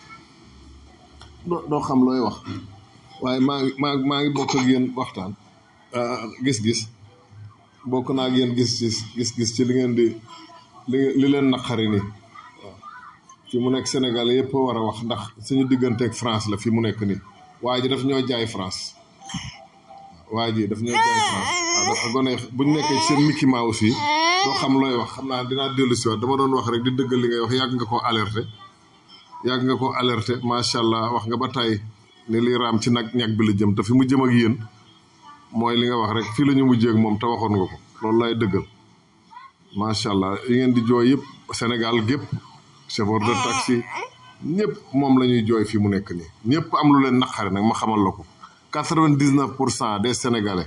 doo doo xam looy wax waaye maa ngi maa maa ngi bokk ak yéen waxtaan gis-gis bokk naa ak yéen gis-gis gis-gis ci li ngeen di li li leen naqari nii waaw fi mu nekk Sénégal yëpp war a wax ndax suñu digganteeg France la fi mu nekk nii waa ji daf ñoo jaay France waa ji daf ñoo jaay France waaw dafa gone bu ñu nekkee seen Mickey Mouse yi doo xam looy wax xam naa dinaa dellu si waat dama doon wax rek di dëggal li ngay wax yàgg nga ko alerté yàgg nga ko alerté macha allah wax nga ba tey ni li raam ci nag ñag bi la jëm te fi mu jëm ak yéen mooy li nga wax rek fii la ñu mujjee ak moom te waxoon nga ko loolu laay dëggal macha allah yi ngeen di jooy yëpp Sénégal gépp chauffeur de taxi ñëpp moom la ñuy jooy fii mu nekk nii ñëpp am lu leen naqari nag ma xamal la ko quatre-vingt-dix-neuf pour cent des sénégalais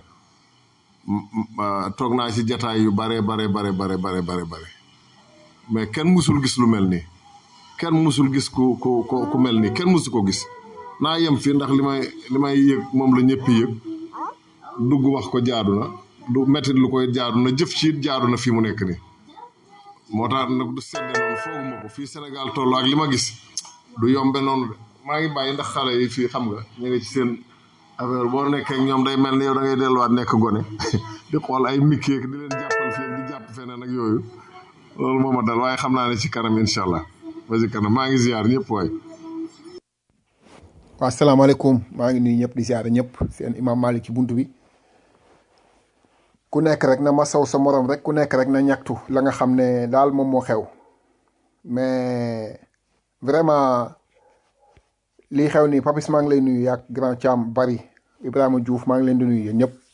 toog naa ci jataay yu bare bare bare bare bare bare bare mais kenn musul gis lu mel nii kenn musul gis ku ku ku mel nii kenn musu ko gis naa yem fii ndax li may li may yëg moom la ñëpp yëg dugg wax ko jaadu na du mettit lu koy jaadu na jëf ci it jaadu na fii mu nekk nii moo tax nag du sedde noonu fooguma ko fii Sénégal toll ak li ma gis du yombe noonu de maa ngi bàyyi ndax xale yi fii xam nga ñu ngi ci seen affaire boo nekkee ak ñoom day mel ni yow da ngay delluwaat nekk gone di xool ay mikki ak di leen jàppal fii ak di jàpp feneen ak yooyu loolu moo ma dal waaye xam naa ne ci kanam incha allah ba ci kanam maa ngi ziar ñëpp waay. waaw asalaamaaleykum maa ngi nuyu ñëpp di ziare ñëpp seen imam Malick ci buntu bi ku nekk rek na ma saw sa morom rek ku nekk rek na ñaxtu la nga xam ne daal moom moo xew mais vraiment lii xew nii Papis maa ngi lay nuyu yaak grand Thiam bari Ibrahima Diouf maa ngi leen di nuyu yéen ñëpp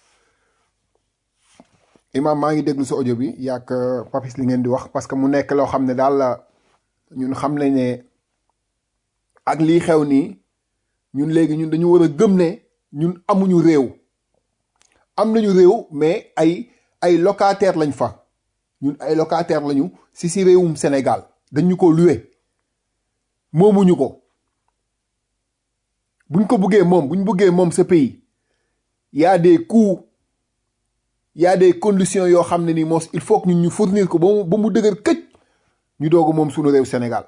imam maa ngi déglu sa audio bi yaak Papis li ngeen di wax parce que mu nekk loo xam ne daal la ñun xam nañ ne ak lii xew nii ñun léegi ñun dañu war a gëm ne ñun amuñu réew am nañu réew mais ay ay locataire lañ fa ñun ay locataire lañu si si réewum Sénégal dañu ko luwe moomuñu ko buñ ko buggee moom buñ buggee moom ce pays y a des coûts y a des conditions yoo xam ne ni moos il faut que ñun ñu fournir ko ba mu ba mu dëgër këj ñu doog a moom suñu réew Sénégal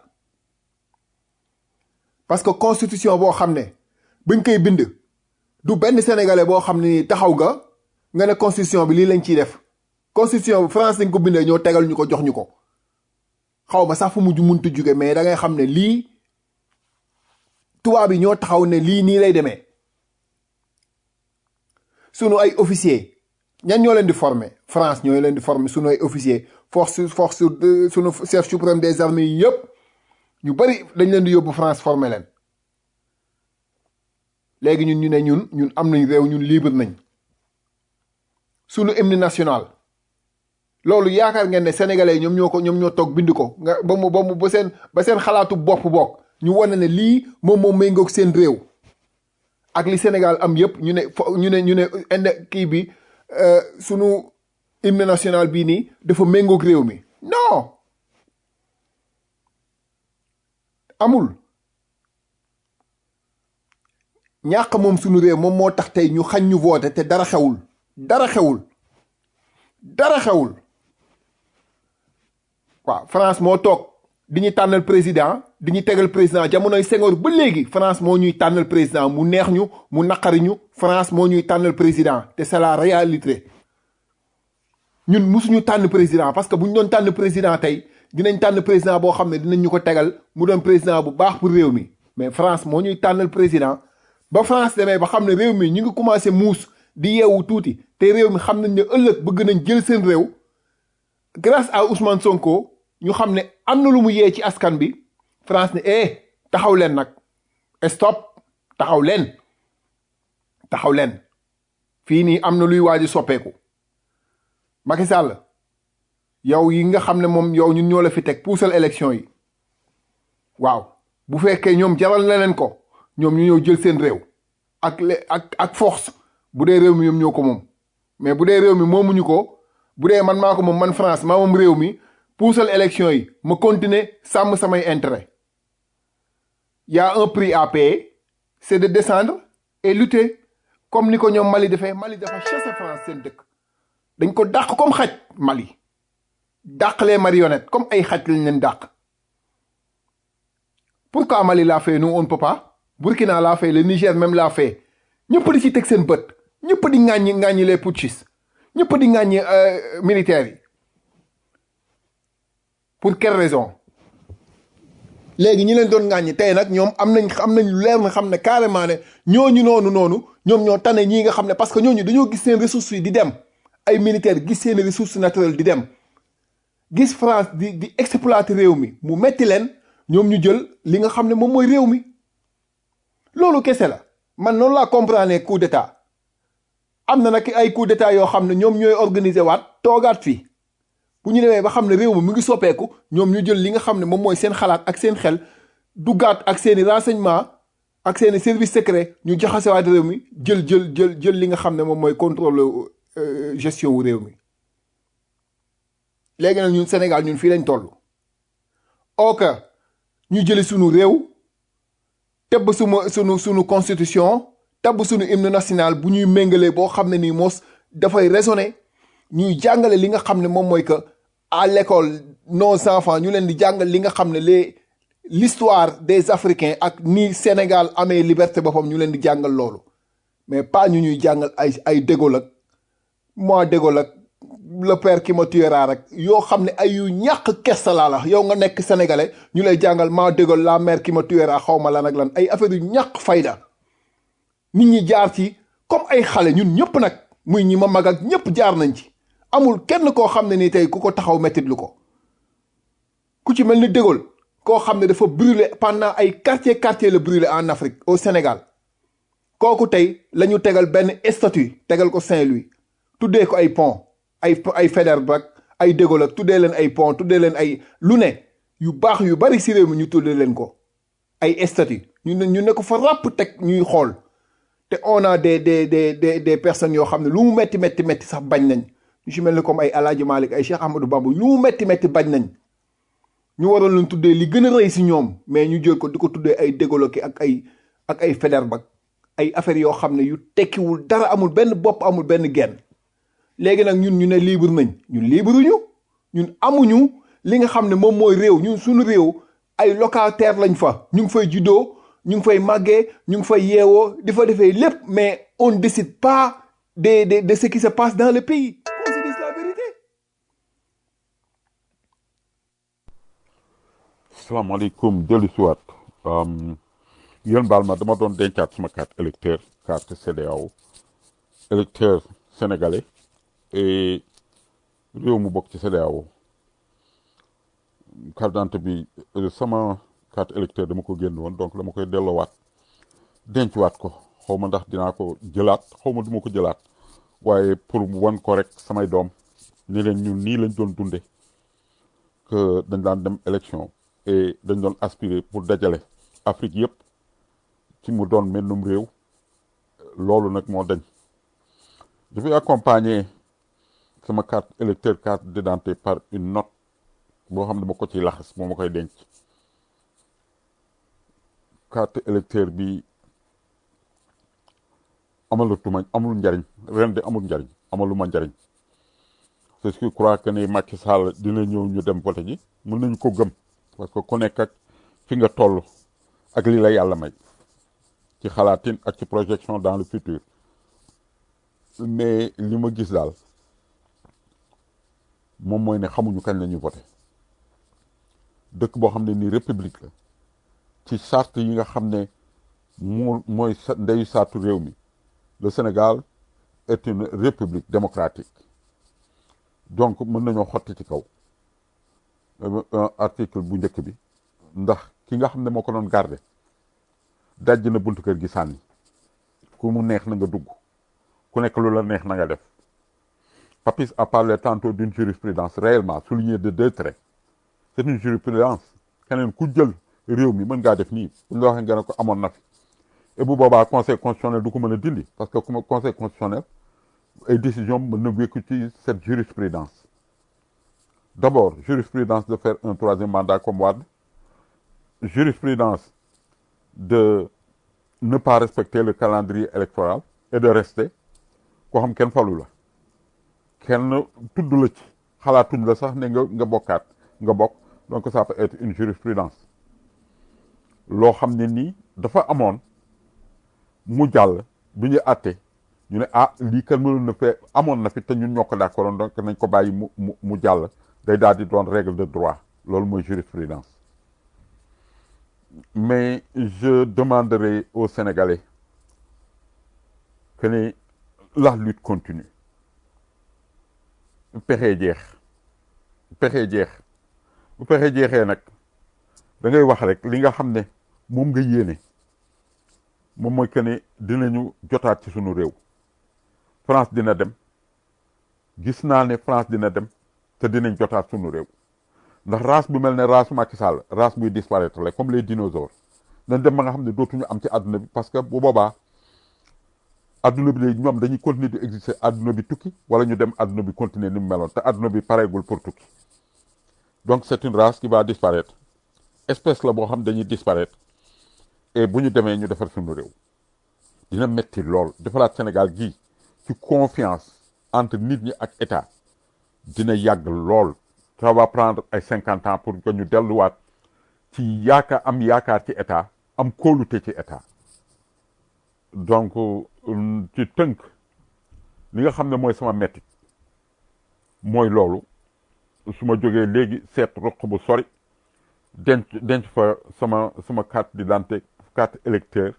parce que constitution boo xam ne bañ koy bind du benn sénégalais boo xam ne ni taxaw nga nga ne constitution bi lii lañ ciy def constitution bi France dañ ko bindee ñoo tegal ñu ko jox ñu ko xaw ma sax fu mujj muntu jóge mais da ngay xam ne lii tubaab yi ñoo taxaw ne lii nii lay demee sunu ay officier ñan ñoo leen di former France ñoo leen di former sunu ay officier force force sunu chef suprême des armées yi yëpp ñu bari dañ leen di yóbbu France former leen léegi ñun ñu ne ñun ñun am nañ réew ñun libre nañ sunu hymne national loolu yaakaar ngeen ne sénégalais ñoom ñoo ko ñoom ñoo toog bind ko nga ba mu ba mu ba seen ba seen xalaatu bopp bokk ñu wane ne lii moom moom méngoog seen réew ak li Sénégal am yëpp ñu ne fo ñu ne ñu ne inde kii bi sunu hymne national bii nii dafa méngoog réew mi non amul ñàq moom sunu réew moom moo tax tey ñu xañ ñu voté te dara xewul dara xewul dara xewul waaw France moo toog di ñu tànnal président di ñu tegal président jamonoy Senghor ba léegi France moo ñuy tànnal président mu neex ñu mu naqari ñu France moo ñuy tànnal président te c'est la réalité ñun musuñu tànn président parce que bu ñu doon tànn président tey dinañ tànn président boo xam ne dinañ ñu ko tegal mu doon président bu baax pour réew mi mais France moo ñuy tànnal président ba France demee ba xam ne réew mi ñu ngi commencé muus di yeewu tuuti te réew mi xam nañ ne ëllëg bëgg nañ jël seen réew grâce à Ousmane Sonko ñu xam ne am na lu mu yee ci askan bi France ne eh taxaw leen nag stop taxaw leen taxaw leen fii nii am na luy waaj a soppeeku Macky Sall yow yi nga xam ne moom yow ñun ñoo la fi teg puusal élection yi waaw bu fekkee ñoom jaral na leen ko ñoom ñu ñëw jël seen réew ak le ak ak force bu dee réew mi ñoom ñoo ko moom mais bu dee réew mi moomuñu ko bu dee man maa ko moom man France maa moom réew mi puusal élection yi ma continuer sàmm samay intérêt y a un prix à payer c'est de descendre et lutter comme ni ko ñoom Mali defee Mali dafa chasser France seen dëkk dañ ko dàq comme xaj Mali dàq les marionnettes comme ay xaj lañ leen dàq pourquoi Mali l'a fait nous on ne peut pas Burkina l'a fait le Niger même l'a fait ñëpp di ci teg seen bët ñëpp di ŋàññi ŋàññi les putschistes ñëpp di ŋàññi militaires yi pour quelle raison léegi ñi leen doon ŋàññi tey nag ñoom am nañ am nañ leer na xam ne carrément ne ñooñu noonu noonu ñoom ñoo tane ñii nga xam ne parce que ñooñu dañoo gis seen ressources yi di dem ay militaires gis seen ressources naturelles di dem gis France di di exploiter réew mi mu metti leen ñoom ñu jël li nga xam ne moom mooy réew mi loolu kese la man noonu laa comprendre coup d'état am na nag ay coup d'état yoo xam ne ñoom ñooy organiser waat toogaat fii bu ñu demee ba xam ne réew mi mu ngi soppeeku ñoom ñu jël li nga xam ne moom mooy seen xalaat ak seen xel duggaat ak seeni renseignement ak seeni service secret ñu jaxasewaat réew mi jël jël jël jël li nga xam ne moom mooy contrôle gestion wu réew mi léegi nag ñun Sénégal ñun fii lañ toll ok ñu jëli sunu réew tebb suma sunu sunu constitution tabb sunu hymne national bu ñuy méngalee boo xam ne nii moos dafay raisonner ñuy jàngale li nga xam ne moom mooy que à l'école nos enfants ñu leen di jàngal li nga xam ne les l'histoire des Africains ak ni Sénégal amee liberté boppam ñu leen di jàngal loolu mais pas ñu ñuy jàngal ay ay dégol ak moi dégol ak le père qui me tuera rek yoo xam ne ay yu ñàkk kesta laa la yow nga nekk sénégalais ñu lay jàngal maa dégol la mère qui me tuera xaw ma lan ak lan ay affaire yu ñàkk fayda nit ñi jaar ci comme ay xale ñun ñëpp nag muy ñi ma mag ak ñëpp jaar nañ ci amul kenn koo xam ne ni tey ku ko taxaw mettit lu ko ku ci mel ni dégol koo xam ne dafa brûler pendant ay quartier quartier la brûler en Afrique au Sénégal kooku tey la ñu tegal benn statue tegal ko Saint-Louis tuddee ko ay pont ay ay Faidherbe ak ay De Gaulle ak tuddee leen ay pont tuddee leen ay lu ne yu baax yu bari si réew mi ñu tuddee leen ko ay statue ñu ne ñu ne ko fa ràpp teg ñuy xool te on a des des des des des personnes yoo xam ne lu mu metti metti metti sax bañ nañ ñu si mel ni comme ay El Hadj Malick ay Cheikh Ahmadou Bamba lu mu metti metti bañ nañ ñu waroon leen tuddee li gën a rëy si ñoom mais ñu jël ko di ko tuddee ay De Gaulle ak ay ak ay Faidherbe ak ay affaires yoo xam ne yu tekkiwul dara amul benn bopp amul benn genn léegi nag ñun ñu ne libre nañ ñun libre ñu ñun amuñu li nga xam ne moom mooy réew ñun suñu réew ay locataire lañ fa ñu ngi fay juddoo ñu ngi fay màggee ñu ngi fay yeewoo di fa defee lépp mais on ne décide pas de de de ce qui se passe dans le pays qu'on se dise la vérité salaamaaleykum dellu si waat yéen baal ma dama doon dencaat sama carte électeur carte CEDEAO électeur sénégalais et réew mu bokk ci CEDEAO carte d'identité bi euh, sama carte électeur dama ko génn woon donc dama koy delloowaat dencuwaat ko xaw ma ndax dinaa ko jëlaat xaw ma duma ko jëlaat waaye pour wan ko rek samay doom ni leen ñun nii lañ doon dunde que dañ daan dem élection et dañ doon aspirer pour dajale Afrique yëpp ci mu doon mennum réew loolu nag moo dañ je vais accompagner sama carte électeur carte d'identité par une note boo xam ne dama ko ci laxas moo ma koy denc carte électeur bi amalatuma amul njariñ ren de amul njariñ amaluma njariñ c'est ce que je crois que ne Macky Sall dina ñëw ñu dem vote ji mën nañu ko gëm parce que ku nekk ak fi nga toll ak li la yàlla may ci xalaatin ak ci projection dans le futur mais li ma gis daal moom mooy ne xamuñu kañ la ñuy voté dëkk boo xam ne nii république la ci charte yi nga xam ne moo mooy sa ndeyu saatu réew mi le Sénégal est une république démocratique donc mën nañoo xotti ci kaw article bu njëkk bi ndax ki nga xam ne moo ko doon garder dajj na buntu kër gi sànni ku mu neex na nga dugg ku nekk lu la neex na nga def Papis a parlé tantôt d'une jurisprudence réellement soulignée de deux traits c'est une jurisprudence keneen ku jël réew mi mën ngaa def nii bu ñu la waxee nga ne ko amoon na fi et bu boobaa conseil constitutionnel du ko mën a dindi parce que comme conseil constitutionnel ay décision mën na wékku ci cette jurisprudence d'abord jurisprudence de faire un troisième mandat comme Wade jurisprudence de ne pas respecter le calendrier électoral et de rester koo xam kenn falu la kenn tudd la ci xalaatuñ la sax ne nga nga bokkaat nga bokk donc ça peut être une jurisprudence loo xam ne nii dafa amoon mu jàll bi ñu àtte ñu ne ah lii kan mënoon na fee amoon na fi te ñun ñoo ko d'accord donc nañ ko bàyyi mu mu mu jàll day daal di doon règle de droit loolu mooy jurisprudence mais je demanderai aux Sénégalais que ne la lutte continue pexee jeex pexee jeex bu pexee jeexee nag da ngay wax rek li nga xam ne moom nga yéene moom mooy que ne dinañu jotaat ci sunu réew France dina dem gis naa ne France dina dem te dinañ jotaat sunu réew ndax race bu mel ne race Macky Sall race buy disparaître la comme les dinosaures dañ dem ba nga xam ne dootuñu am ci àdduna bi parce que bu boobaa àdduna bi léegi ñoom dañuy continuer di exister àdduna bi tukki wala ñu dem àdduna bi continuer ni mu meloon te àdduna bi pareegul pour tukki donc c'est une race qui va disparaître espèce la boo xam dañuy disparaître et bu ñu demee ñu defar suñu réew dina metti lool defaraat Sénégal gii ci confiance entre nit ñi ak état dina yàgg lool ça va prendre ay cinquante ans pour que ñu delluwaat ci yaakaar am yaakaar ci état am kóolute ci état donc euh, ci tënk li nga xam ne mooy sama metti mooy loolu su ma jógee léegi seet roq bu sori denc denc fa sama sama carte d'identité carte électeur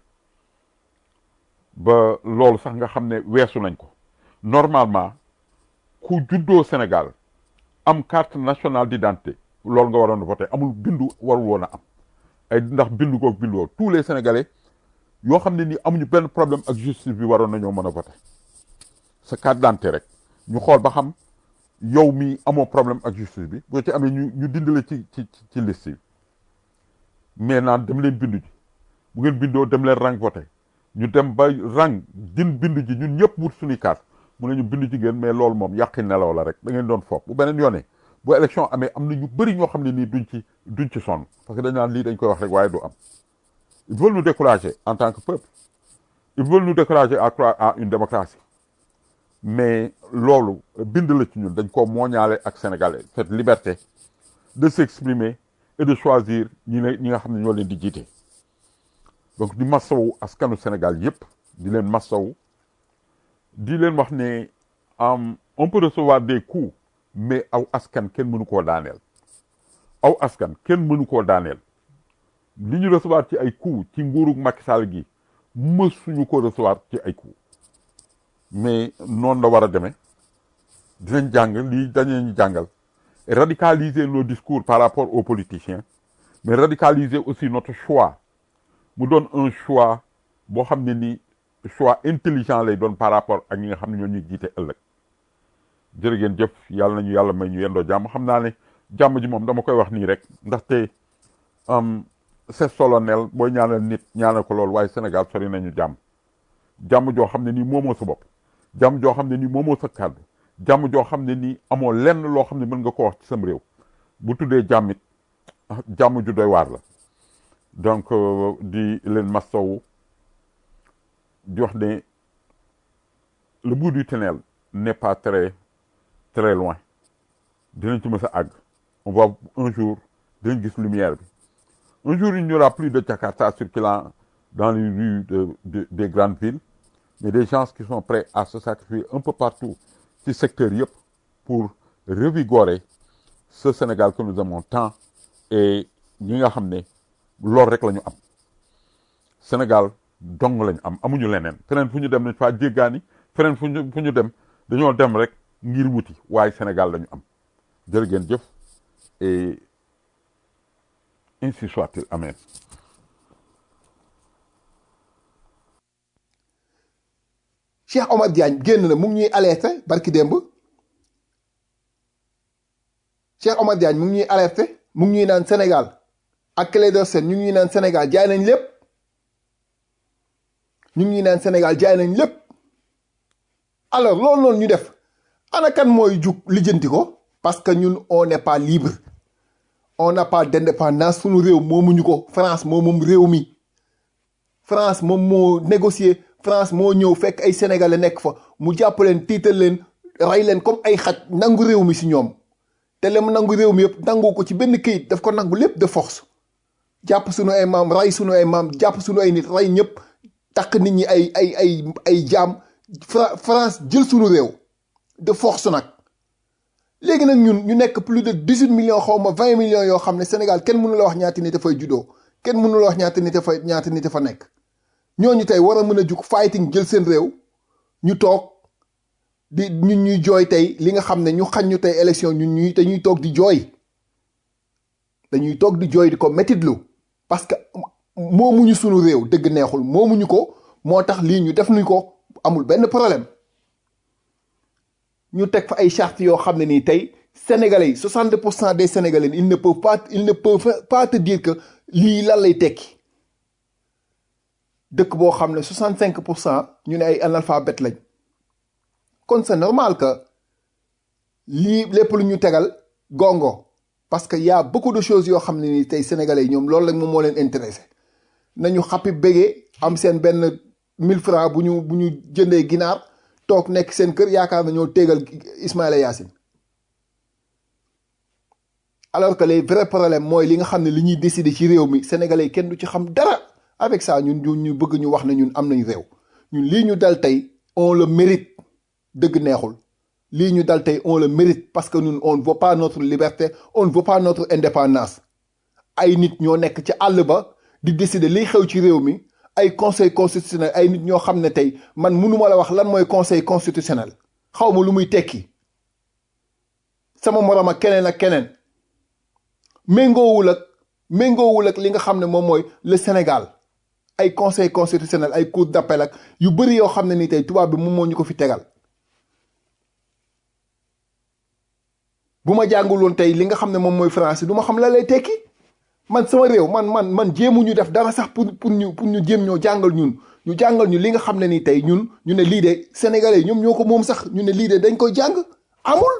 ba loolu sax nga xam ne weesu nañ ko normalement ku juddoo Sénégal am carte nationale d'identité loolu nga waroon a voté amul bindu warul woon a am ay ndax bindu goog bindu woog tous les Sénégalais yoo xam ne ni amuñu benn problème ak justice bi waroon nañoo mën a voté sa carte d'identité rek ñu xool ba xam yow mi amoo problème ak justice bi boo ci amee ñu ñu dindi la ci ci ci liste yi mais naan dem leen bindu ji bu ngeen bindoo dem leen rang voté ñu dem ba rang din bindu ji ñun ñëpp wut suñuy carte mu ne ñu bindu ji ngeen mais loolu moom yàqi nelaw la rek da ngeen doon foog bu beneen yoonee bu élection amee am na ñu bëri ñoo xam ne nii duñ ci duñ ci sonn parce que dañ naan lii dañ koy wax rek waaye du am ils veulent nous décourager en tant que peuple ils veulent nous décourager à croire à une démocratie mais loolu bind la ci ñun dañ ko mooñaale ak sénégalais cette liberté de s'exprimer et de choisir ñi ne ñi nga xam ne ñoo leen di jiite donc di massawu askanu Sénégal yépp di leen massawu di leen wax ne am on peut recevoir des coups mais aw askan kenn mënu koo daaneel aw askan kenn mënu koo daaneel li ñu recevoir ci ay coups ci nguurug Macky Sall gi mësuñu ko recevoir ci ay coups mais noonu la war a demee dinañ jàng lii dañu jàngal et radicaliser nos discours par rapport aux politiciens mais radicaliser aussi notre choix mu doon un choix boo xam ne ni choix intelligent lay doon par rapport ak ñi nga xam ne ñoo ñuy jiite ëllëg jërë ngeen jëf yàlla nañu yàlla may ñu yendoo jàmm xam naa ne jàmm ji moom dama koy wax nii rek ndaxte am c'est solennel booy ñaanal nit ñaanal ko loolu waaye Sénégal sori nañu jàmm jàmm joo xam ne nii moomoo sa bopp jàmm joo xam ne nii moomoo sa kàddu jàmm joo xam ne nii amoo lenn loo xam ne mën nga ko wax ci sam réew bu tuddee jàmm it jàmm ju doy waar la donc euh, di leen mastawu di wax ne le bout du tunnel n'est pas très très loin dinañ ci mës a àgg on va un jour dinañ gis lumière bi un jour il n'y aura plus de Jakarta circulant dans les rues de, de, des grandes villes mais des gens qui sont prêts à se sacrifier un peu partout ci secteur yëpp pour revigorer ce Sénégal que nous aimons tant et ñi nga xam ne loolu rek la ñu am Sénégal dong lañu am amuñu leneen feneen fu ñu dem nañ faa jéggaani feneen fu ñu fu ñu dem dañoo dem rek ngir wuti waaye Sénégal lañu am jërë ngeen jëf et ainsi soit-il amen Cheikh Omar Diagne génn na mu ngi ñuy alerté barki démb Cheikh Omar Diagne mu ngi ñuy alerté mu ngi ñuy naan Sénégal ak Clédor Sène ñu ngi ñuy naan Sénégal jaay nañ lépp ñu ngi ñuy naan Sénégal jaay nañ lépp alors loolu noonu ñu def ana kan mooy jug lijjanti ko parce que ñun on n'est pas libre on n'a pas d'indépendance suñu réew moomuñu ko France moo moom réew mi France moom moo négocier France moo ñëw fekk ay sénégalais nekk fa mu jàpp leen tiital leen rey leen comme ay xaj nangu réew mi si ñoom te le mu nangu réew mi yëpp nangu ko ci benn këyit daf ko nangu lépp de force jàpp suñu ay maam rey suñu ay maam jàpp suñu ay nit rey ñëpp takk nit ñi ay ay ay ay jaam Fra France jël suñu réew de force nag léegi nag ñun ñu nekk plus de dix huit millions xaw ma vingt millions yoo xam ne Sénégal kenn mënu la wax ñaata nit dafay juddoo kenn mënu la wax ñaata nit dafa ñaata nit dafa nekk ñooñu tey war a mën a jug fighting jël seen réew ñu toog di ñun ñuy jooy tey li nga xam ne ñu xañ ñu tey élection ñun ñuy te ñuy toog di jooy dañuy toog di jooy di ko métitlu parce que moomuñu sunu réew dëgg neexul moomuñu ko moo tax lii ñu def nuñ ko amul benn problème ñu teg fa ay charte yoo xam ne nii tey sénégalais yi 60 pour cent des sénégalais ils ne peuvent pas ils ne peuvent pas te dire que lii lan lay tekki dëkk boo xam ne 65 pour cent ñu ne ay analphabètes lañ kon c'est normal que lii lépp lu ñu tegal gongo parce que y a beaucoup de choses yoo xam ne nii tey sénégalais yi ñoom loolu rek moom moo leen intéressé nañu xappi bégee am seen benn 1000 francs bu ñu bu ñu jëndee ginaar toog nekk seen kër yaakaar nañoo téegal Ismaïla Yacine alors que les vrais problèmes mooy li nga xam ne li ñuy décider ci réew mi sénégalais yi kenn du ci xam dara avec ça ñun ñu ñu bëgg ñu wax ne ñun am nañ réew ñun lii ñu dal tey on le mérite dëgg neexul lii ñu dal tey on le mérite parce que ñun on ne veut pas notre liberté on ne veut pas notre indépendance ay nit ñoo nekk ci àll ba di décider liy xew ci réew mi ay conseil constitutionnel ay nit ñoo xam ne tey man mënuma la wax lan mooy conseil constitutionnel xaw ma lu muy tekki sama morom ak keneen ak keneen méngoowul ak méngoowul ak li nga xam ne moom mooy le Sénégal ay conseil constitutionnel ay cour d'appel ak yu bëri yoo xam ne ni tey tubaab bi moom moo ñu ko fi tegal bu ma jàngul woon tey li nga xam ne moom mooy français du ma xam la lay tekki man sama réew man man man jéemu ñu def dara sax pour pour ñu pour ñu jéem ñoo jàngal ñun ñu jàngal ñu li nga xam ne ni tey ñun ñu ne lii de sénégalais ñoom ñoo ko moom sax ñu ne lii de dañ koy jàng amul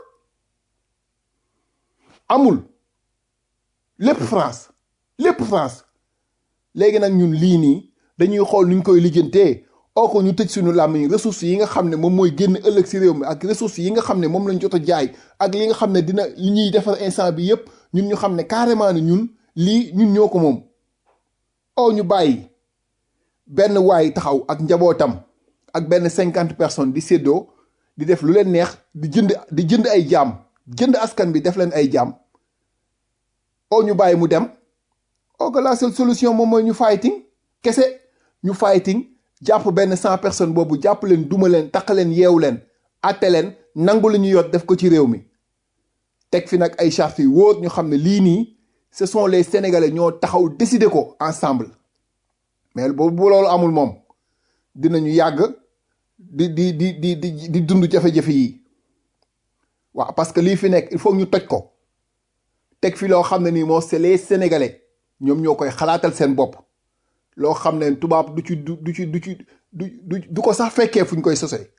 amul lépp France lépp France léegi nag ñun lii nii dañuy xool nuñ koy lijjantee oo ko ñu tëj suñu làmmiñ ressources yi nga xam ne moom mooy génn ëllëg si réew mi ak ressources yi nga xam ne moom lañ jot a jaay ak li nga xam ne dina li ñuy defar instant bi yépp ñun ñu xam ne carrément ne ñun lii ñun ñoo ko moom oo ñu bàyyi benn waay taxaw ak njabootam ak benn cinquante personnes di séddoo di def lu leen neex di jënd di jënd ay jaam jënd askan bi def leen ay jaam oo ñu bàyyi mu dem oo que la seule solution moom mooy ñu fighting kese ñu fighting jàpp benn cent personnes boobu jàpp leen duma leen taq leen yeewu leen atte leen nangu lu ñu yot def ko ci réew mi teg fi nag ay chartes yu wóor ñu xam ne lii nii ce sont les sénégalais ñoo taxaw décider ko ensemble mais boobu bu loolu amul moom dinañu yàgg di di di di di di dund jafe-jafe yi waaw parce que lii fi nekk il faut ñu toj ko teg fi loo xam ne nii moo c'est les sénégalais ñoom ñoo koy xalaatal seen bopp loo xam ne tubaab du ci du du ci du ci du du du ko sax fekkee fu ñu koy sosee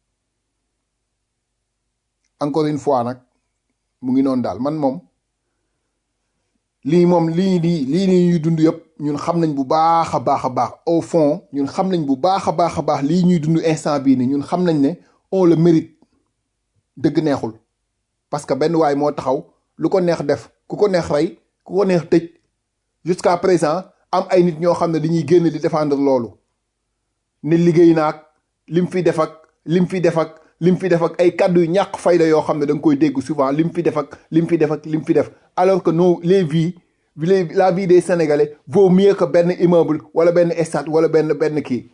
encore une fois nag mu ngi noonu daal man moom lii moom lii nii lii nii ñuy dund yëpp ñun xam nañ bu baax a baax a baax au fond ñun xam nañ bu baax a baax a baax lii ñuy dund instant bii nii ñun xam nañ ne on le mérite dëgg neexul parce que benn waay moo taxaw lu ko neex def ku ko neex rey ku ko neex tëj jusqu'à présent am ay nit ñoo xam ne dañuy génn di défendre loolu ne liggéey naag lim fi def ak lim fi def ak lim fi def ak ay kàddu yu ñàkk fayda yoo xam ne da nga koy dégg souvent lim fi def ak lim fi def ak lim fi def alors que nos les vies les la vie des sénégalais vaut mieux que benn immeuble wala benn stade wala benn benn kii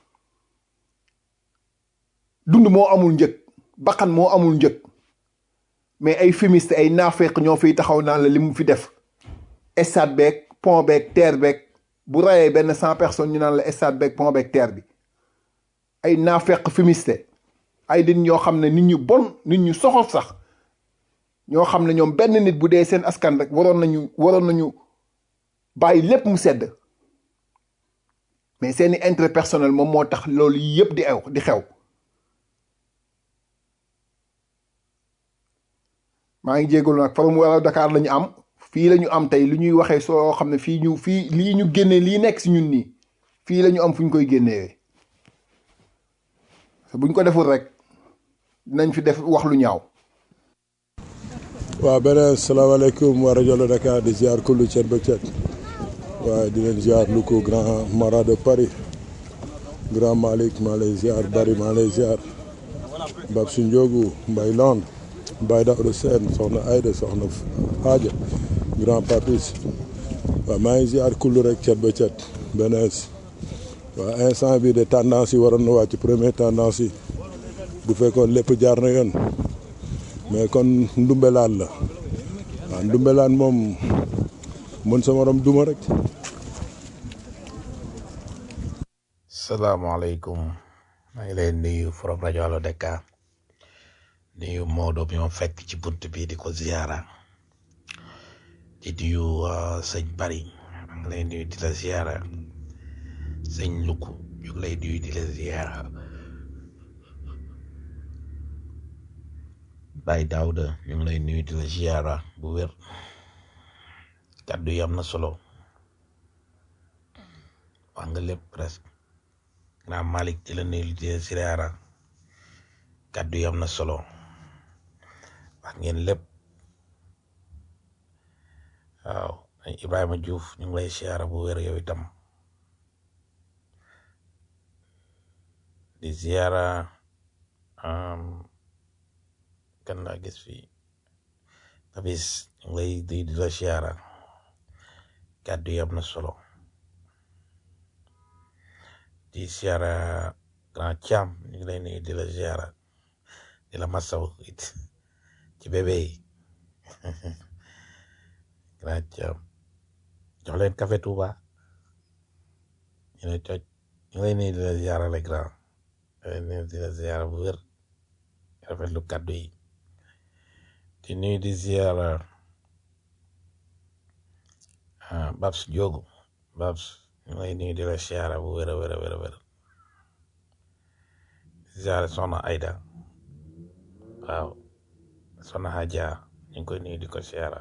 dund moo amul njëg bakkan moo amul njëg mais ay fumiste ay naafeq ñoo fiy taxaw naan la li mu fi def stade beeg pont beeg terre beeg bu rayee benn cent personnes ñu naan la stade beeg pont beeg terre bi ay naafeq fumiste ay nit ñoo xam ne nit ñu bon nit ñu soxor sax ñoo xam ne ñoom benn nit bu dee seen askan rek waroon nañu waroon nañu bàyyi lépp mu sedd mais seeni intérêt personnel moom moo tax loolu yëpp di ew di xew maa ngi jégalu nag forum wala Dakar la ñu am fii la ñu am tey lu ñuy waxee soo xam ne fii ñu fii lii ñu génnee lii nekk si ñun nii fii la ñu am fu ñu koy génnewee buñ ko deful rek dinañ fi def wax lu ñaaw. waaw beneen salaamaaleykum waa rajo la Dakar di ziar kullu cet ba cet waaye di leen ziar lu ko grand mara de Paris grand Malick maa lay ziar Bari maa lay ziar Bab su Ndiogu Mbay Land Baye Daouda Sène soxna Aïda soxna Hadja grand Papis waaw maa ngi ziar kullu rek cet ba cet benees waaw instant bi de tendance yi waroon na wàcc première tendance yi bu fekkoon lépp jaar na yoon mais kon ndumbelaan la waaw ndumbelaan moom mën sa morom duma rek salaamaaleykum maa ngi lay nuyu forom rajo Allo Dakar nuyu Maodo bi ma fekk ci bunt bi di ko ziara di nuyu sëñ Bari maa ngi lay nuyu di la ziara sëñ Luku ñu ngi lay nuyu di la ziara Baye Daouda ñu ngi lay nuyu di la ziara bu wér kàddu yi am na solo wax nga lépp presque grand Malick di la nuyu di la ziara kàddu yi am na solo wax ngeen lépp waaw Ibrahima Diouf ñu ngi lay ziara bu wér yow itam di ziara um, kan laa gis fii Papis ñu ngi lay di di la ziara kàddu yi am na solo di ziara grand Thiam ñu ngi lay nuyu di la ziara di la masaw it ci bébé yi grand Thiam jox leen café Touba ñu ne cooc ñu ngi lay nuyu di la ziara le grand ñu ngi lay nuyu di la ziara bu wér rafetlu kàddu yi di nuyu di ziara ah Babs Diogo Babs ñu ngi lay nuyu di la ziara bu wér a wér a wér a wér ziara soxna Aida waaw soxna Hadja ñu ngi koy nuyu di ko ziara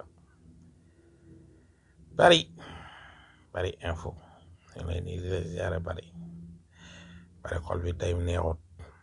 bari bari info ñu ngi lay nuyu di la ziara bari bari xol bi tey neexut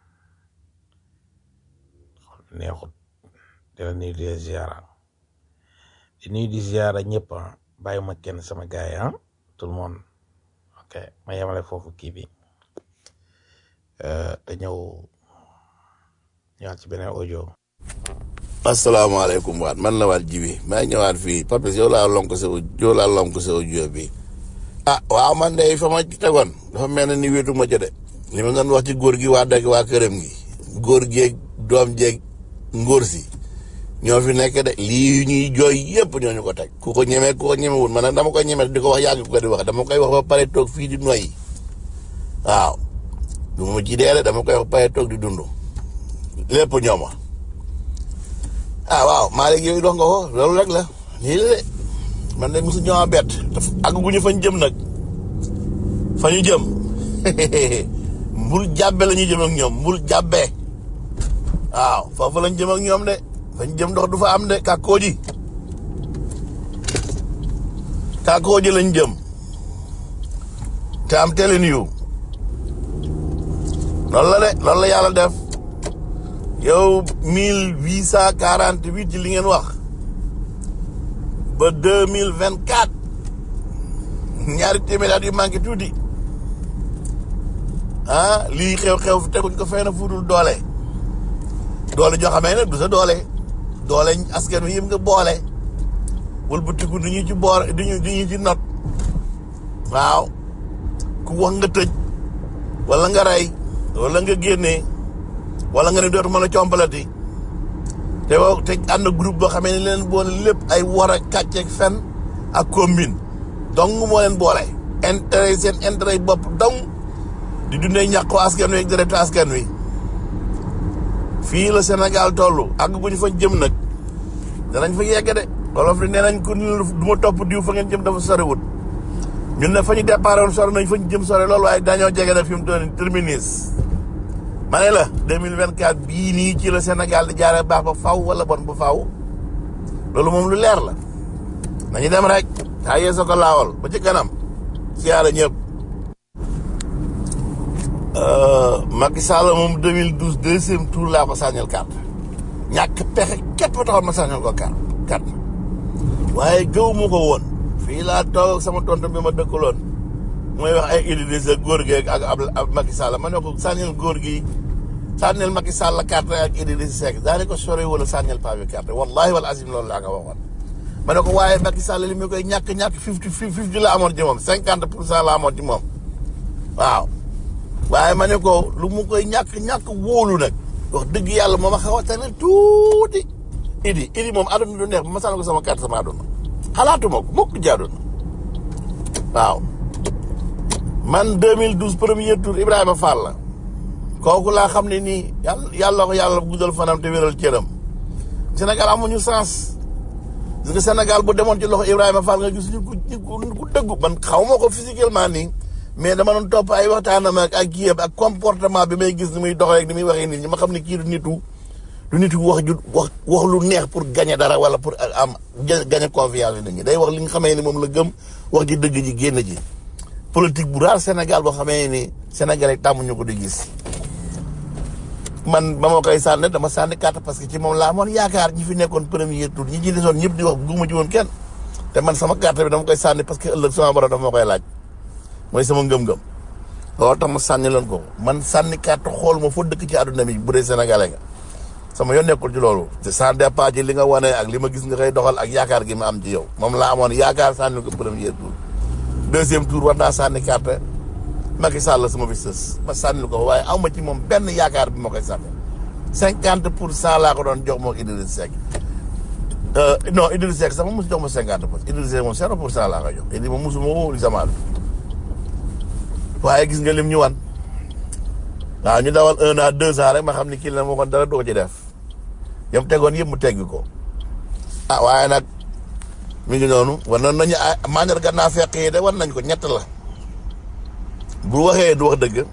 xol bi neexut di la nuyu di la ziara di nuyu di ziara ñëpp ah bàyyi ma kenn sama gaay yi ah tout le monde ok ma yemale foofu kii bi euh, te ñëw ñëwaat ci beneen audio. asalaamaaleykum waat man la waat jibi maa ngi ñëwaat fii Papis yow laa lonk sa yow laa lonk sa audio bi ah waaw man de fa ma ci tegoon dafa mel ne ni wéetu ma ca de li ma doon wax ci góor gi waa dëkk waa këram gi góor geeg doom jeeg ngóor si ñoo fi nekk de lii ñuy jooy yëpp ñoo ñu ko teg ku ko ñemee ku ko ñemewul man nag dama koy ñeme di ko wax yàgg ko di wax dama koy wax ba pare toog fii di noyyi waaw du ma ci dee de dama koy wax ba pare toog di dund lépp ñooma ah waaw Malick yooyu dox nga ko loolu rek la lii la de man de mosu ñëwaat bett daf àgguñu fañ jëm nag fa ñu jëm mbul jàbbe la ñuy jëm ak ñoom mbul jàbbe waaw foofu lañ jëm ak ñoom de fañ jëm ndox du fa am de kàkkooji kàkkooji lañ jëm te am telin yu loolu la de loolu la yàlla def yow mille huit cent quarante huit ci li ngeen wax ba deux mille vingt quatre ñaari téeméer at yu manqué tuuti ah lii xew-xew fi teguñ ko fenn fu dul doole doole joo xamee ne du sa doole doole askan wi yëpp nga boole wëlbatiku du ñu ci boor du ñu du ñu ci not waaw ku wax nga tëj wala nga rey wala nga génnee wala nga ne dootuma la compalati te wow te ànd groupe boo xamee ne leen boole lépp ay war a kàcc ak fen ak combine donc moo leen boole intérêt seen intérêt bopp dong di dundee ñàqu askan wi ak deretu askan wi fii la Sénégal toll àgg bu ñu fa jëm nag danañ fa yegg de wolof di nee nañ ko du ma topp diw fa ngeen jëm dafa soriwut ñun ne fa ñu départ woon sori nañ fa ñu jëm sori loolu waaye dañoo jege na fi mu toll nii terminus ma ne la 2024 bii nii ci la Sénégal di jaaree baax ba faw wala bon ba faw loolu moom lu leer la nañu dem rek taa yee sa ko laawal ba ci kanam siyaara ñëpp Macky Sall moom 2012 deuxième tour laa ko sànnil carte ñàkk pexe képp taxoon ma sànnil ko carte carte waaye gëw mu ko woon fii laa toog ak sama tonton bi ma dëkkaloon mooy wax ay Idrissa góor gi ak ab Macky Sall ma ne ko sànnil góor gi sànnil Macky Sall carte ak Idrissa Seck daane ko sore wala sànnil paa bi carte wallahi wal azim loolu laa nga waxoon ma ne ko waaye Macky Sall li mu koy ñàkk ñàkk fifty fifty la amoon ci moom cinquante pour cent la amoon ci moom waaw waaye ma ne ko lu mu koy ñàkk ñàkk wóolu nag wax dëgg yàlla moom a xaw a tane tuuti idi idi moom aduna du neex ba ma sànni ko sama carte sama aduna xalaatuma ko mukk jaaduna waaw man 2012 premier tour Ibrahima Fall la kooku laa xam ne nii yàlla yàlla ko yàlla guddal fanam te wéral cëram Sénégal amuñu sens gis nga Sénégal bu demoon ci loxo Ibrahima Fall nga gis ñu ku ku dëggu man xaw ma ko physiquement nii mais dama doon topp ay waxtaanam ak ak kii ak comportement bi may gis ni muy doxee ak ni muy waxee nit ñi ma xam ne kii du nitu du nitu wax ju wax wax lu neex pour gagner dara wala pour am gagner confiance nit ñi day wax li nga xamee ni moom la gëm wax ji dëgg ji génn ji politique bu raar Sénégal boo xamee ni Sénégalais tàmmuñu ko di gis man ba ma koy sànni dama sànni carte parce que ci moom laa amoon yaakaar ñi fi nekkoon premier tour ñi ci desoon ñëpp di wax bugguma ci woon kenn te man sama carte bi dama koy sànni parce que ëllëg sama borom dafa ma koy laaj mooy sama ngëm-ngëm loolu tax ma sànni leen ko man sànni carte xool ma foo dëkk ci àdduna bi bu dee sénégalais nga sama yoon nekkul ci loolu te sans départ ci li nga wane ak li ma gis nga koy doxal ak yaakaar gi ma am ci yow moom laa amoon yaakaar sànni ko premier tour deuxième tour war naa sànni carte Macky Sall sama fi sës ma sànni ko waaye aw ma ci moom benn yaakaar bi ma koy sànni cinquante pour cent laa ko doon jox moo Idriss Seck non Idriss Seck sax ma mosu jox ma cinquante pour Idriss Seck moom zéro pour cent laa koy jox Idriss moom mosu ma woo sama waaye gis nga lim ñu wan waaw ñu dawal un an deux ans rek ma xam ni kii la ma waxoon dara du ko ci def yam tegoon yëpp mu teggi ko ah waaye nag mi ngi noonu war nañ nañu ah mandarga naa fekk yi de war nañ ko ñett la bu waxee du wax dëgg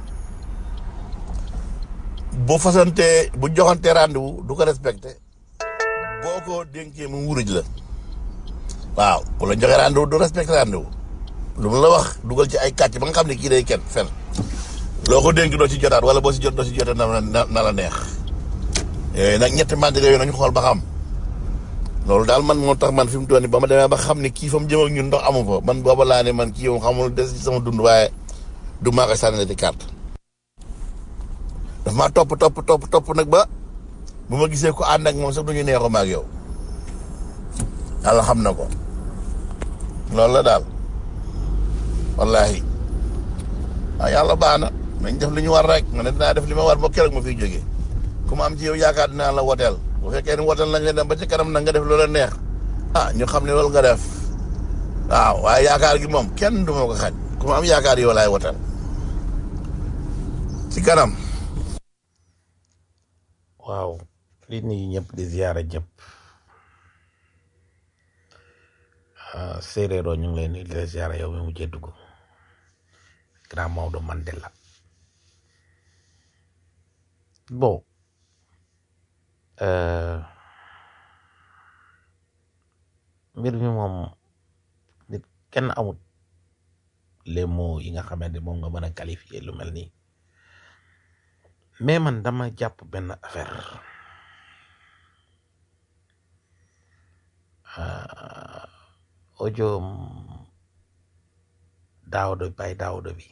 bu fasante bu joxante rendez-vous du ko respecté boo ko dénkee mu wuruj la waaw bu la joxee rendez-vous du respecté rendez-vous lu mu la wax dugal ci ay kàcc ba nga xam ne kii day kenn fen loo ko dénk doo ci jotaat wala boo si jot doo si jotaat na na na la neex yooyu nag ñetti mandarga yooyu nañu xool ba xam loolu daal man moo tax man fi mu toll nii ba ma demee ba xam ne kii fa mu jëm ak ñun ndox amu fa man booba laa ne man kii yow xamul des ci sama dund waaye du maa koy sànni ci carte daf maa topp topp topp topp nag ba bu ma gisee ko ànd ak moom sax du ñu neexoo ma ak yow yàlla xam na ko loolu la daal wallahi waaw yàlla baax na nañ def li ñu war rek nga ne dinaa def li ma war ba keroog ma fiy jógee ku ma am ci yow yaakaar dinaa la woteel bu fekkee ni woteel nañ la dem ba ci kanam na nga def loola neex ah ñu xam ne loolu nga def waaw waaye yaakaar gi moom kenn du ma ko xañ ku ma am yaakaar yow laay woteel ci kanam waaw li nuyu ñëpp di ziyaara ñëpp ah, séeréeroo ñu ngi lay nuyu di la ziyaara yow mi mujjee dugg grand Maodo Mandela bon euh, mbir mi moom nit kenn amut les mots yi nga xamante moom nga mën a qualifier lu mel nii mais man dama jàpp benn affaire ah, audio daawdo bay daawdo bi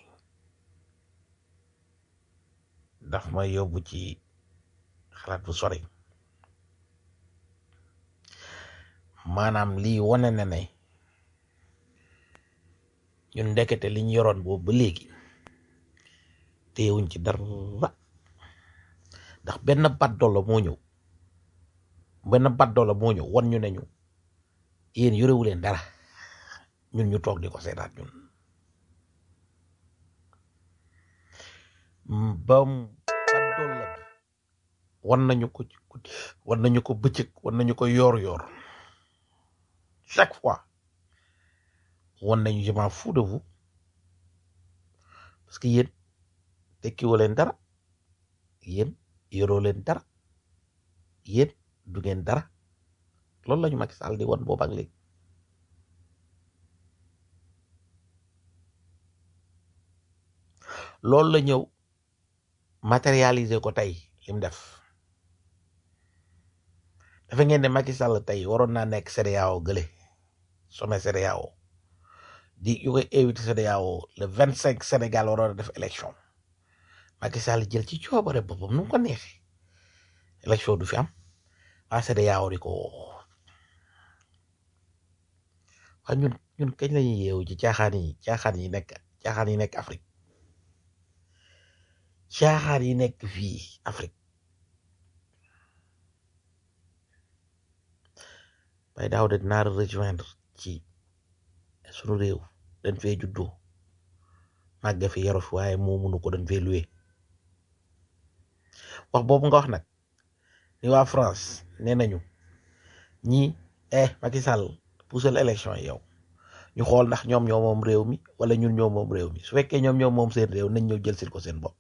daf ma yóbbu ci xalaat bu sori maanaam lii wane na ne ñun ndekete liñ yoroon boobu ba léegi téyewuñ ci dara ndax benn baddola moo ñëw benn baddola moo ñëw wan ñu ne ñu yéen yorewu leen dara ñun ñu toog di ko seetaat ñun ba baddola bi wan nañu ko ci guddi wan nañu ko bëccëg wan nañu ko yoor yoor chaque fois wan nañu je m'en fous de vous parce que yéen tekkiwu leen dara yéen yoroo leen dara yéen du ngeen dara loolu la ñu Macky Sall di wan boobu ak léegi loolu la ñëw matérialiser ko tey lim def dafa ngeen ne Macky Sall tey waroon naa nekk CEDEAO gële sommet CEDEAO di yu koy invité CEDEAO le vingt cinq Sénégal waroon a def élection Macky Sall jël ci coobare boppam nu mu ko neexee élection du fi am waa CEDEAO di ko woo waa ñun ñun kañ la ñuy yeewu ci caaxaan yi caaxaan yi nekk caaxaan yi nekk Afrique caaxaan yi nekk fii Afrique bay daaw de dinaa rejoindre ci sunu réew dañ fee juddoo màgge fi yaru fi waaye moo munu ko dañ fee luwe wax boobu nga wax nag ni waa France nee nañu ñi eh Macky Sall puusal élection yi yow ñu xool ndax ñoom ñoo moom réew mi wala ñun ñoo moom réew mi su fekkee ñoom ñoo moom seen réew nañ ñëw jël sil ko seen bopp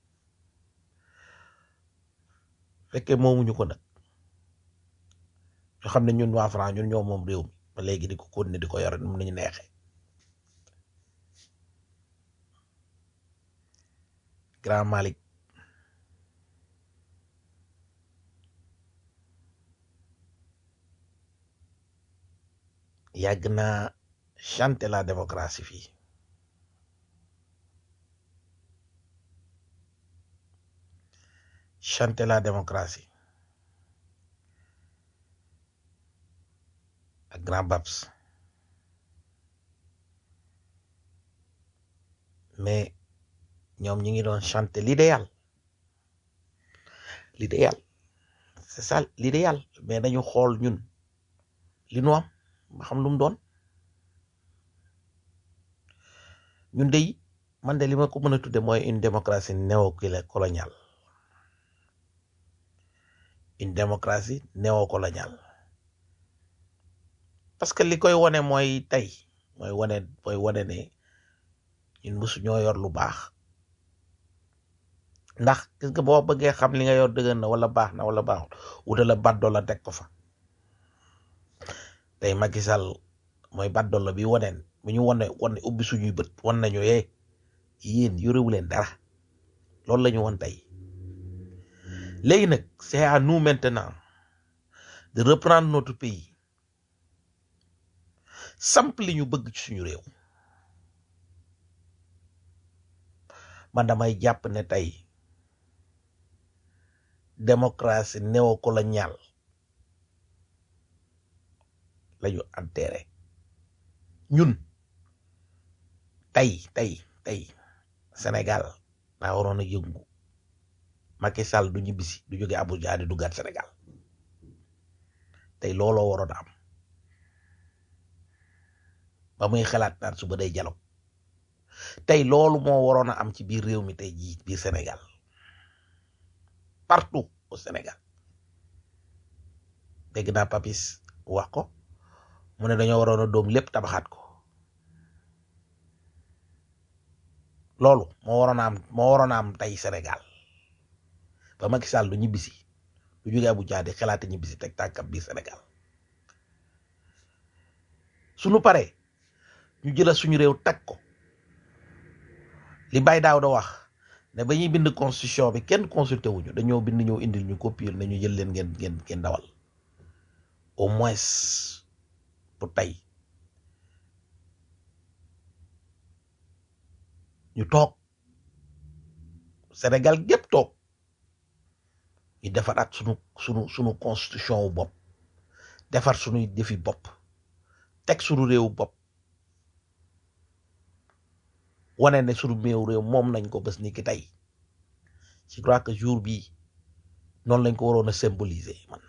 fekkee moomuñu ko nag ñu xam ne ñun waa France ñun ñoo moom réew mi ba léegi di ko continuer di ko yore nu mu nañu neexee Grand Malick yàgg naa chanter la démocratie fii chanter la démocratie ak grand Babs mais ñoom ñi ngi doon chanter l'idéal l'idéal c'est ça l'idéal mais dañu xool ñun li nu am ba xam lu mu doon ñun de man de li ma ko mën a tudde mooy une démocratie néocoloniale une démocratie néocoloniale parce que li koy wone mooy tey mooy wone mooy wone ne ñun mosu ñoo yor lu baax ndax gis nga boo bëggee xam li nga yor dëgg na wala baax na wala baaxul wuta la baddo la teg ko fa tey Macky Sall mooy baddo la bi woneen bu ñu wone wone ubbi suñuy bët won nañu yee yéen yorewu leen dara loolu la ñu won tey léegi nag c'est à nous maintenant de reprendre notre pays samp li ñu bëgg ci suñu réew man damay jàpp ne tey démocratie néocoloniale la ñu enterré ñun tey tey tey Sénégal daa waroon a yëngu Macky Sall du ñibbisi du jóge Abuja di duggaat Sénégal tey looloo waroon a am ba muy xalaat naan suba day dialogue tey loolu moo waroon a am ci biir réew mi tey jii biir Sénégal partout au Sénégal dégg naa Papis wax ko mu ne dañoo waroon a doom lépp tabaxaat ko loolu moo waroon a am moo waroon a am tey Sénégal ba Macky Sall du ñibbisi du jóge Abuja di xalaate ñibbisi teg tànkam biir Sénégal suñu paree ñu jëla suñu réew teg ko li Baye Daaw da wax ne ba ñuy bind constitution bi kenn consulté wuñu dañoo bind ñëw indil ñu copier ne ñu jël leen ngeen ngeen ngeen dawal au moins pour tey ñu toog Sénégal gépp toog ñu defaraat sunu sunu sunu constitution wu bopp defar sunuy defi bopp teg sunu réew bopp wane ne sunu méew réew moom nañ ko bés ni ki tey je crois que jour bii noonu lañ ko waroon a symboliser man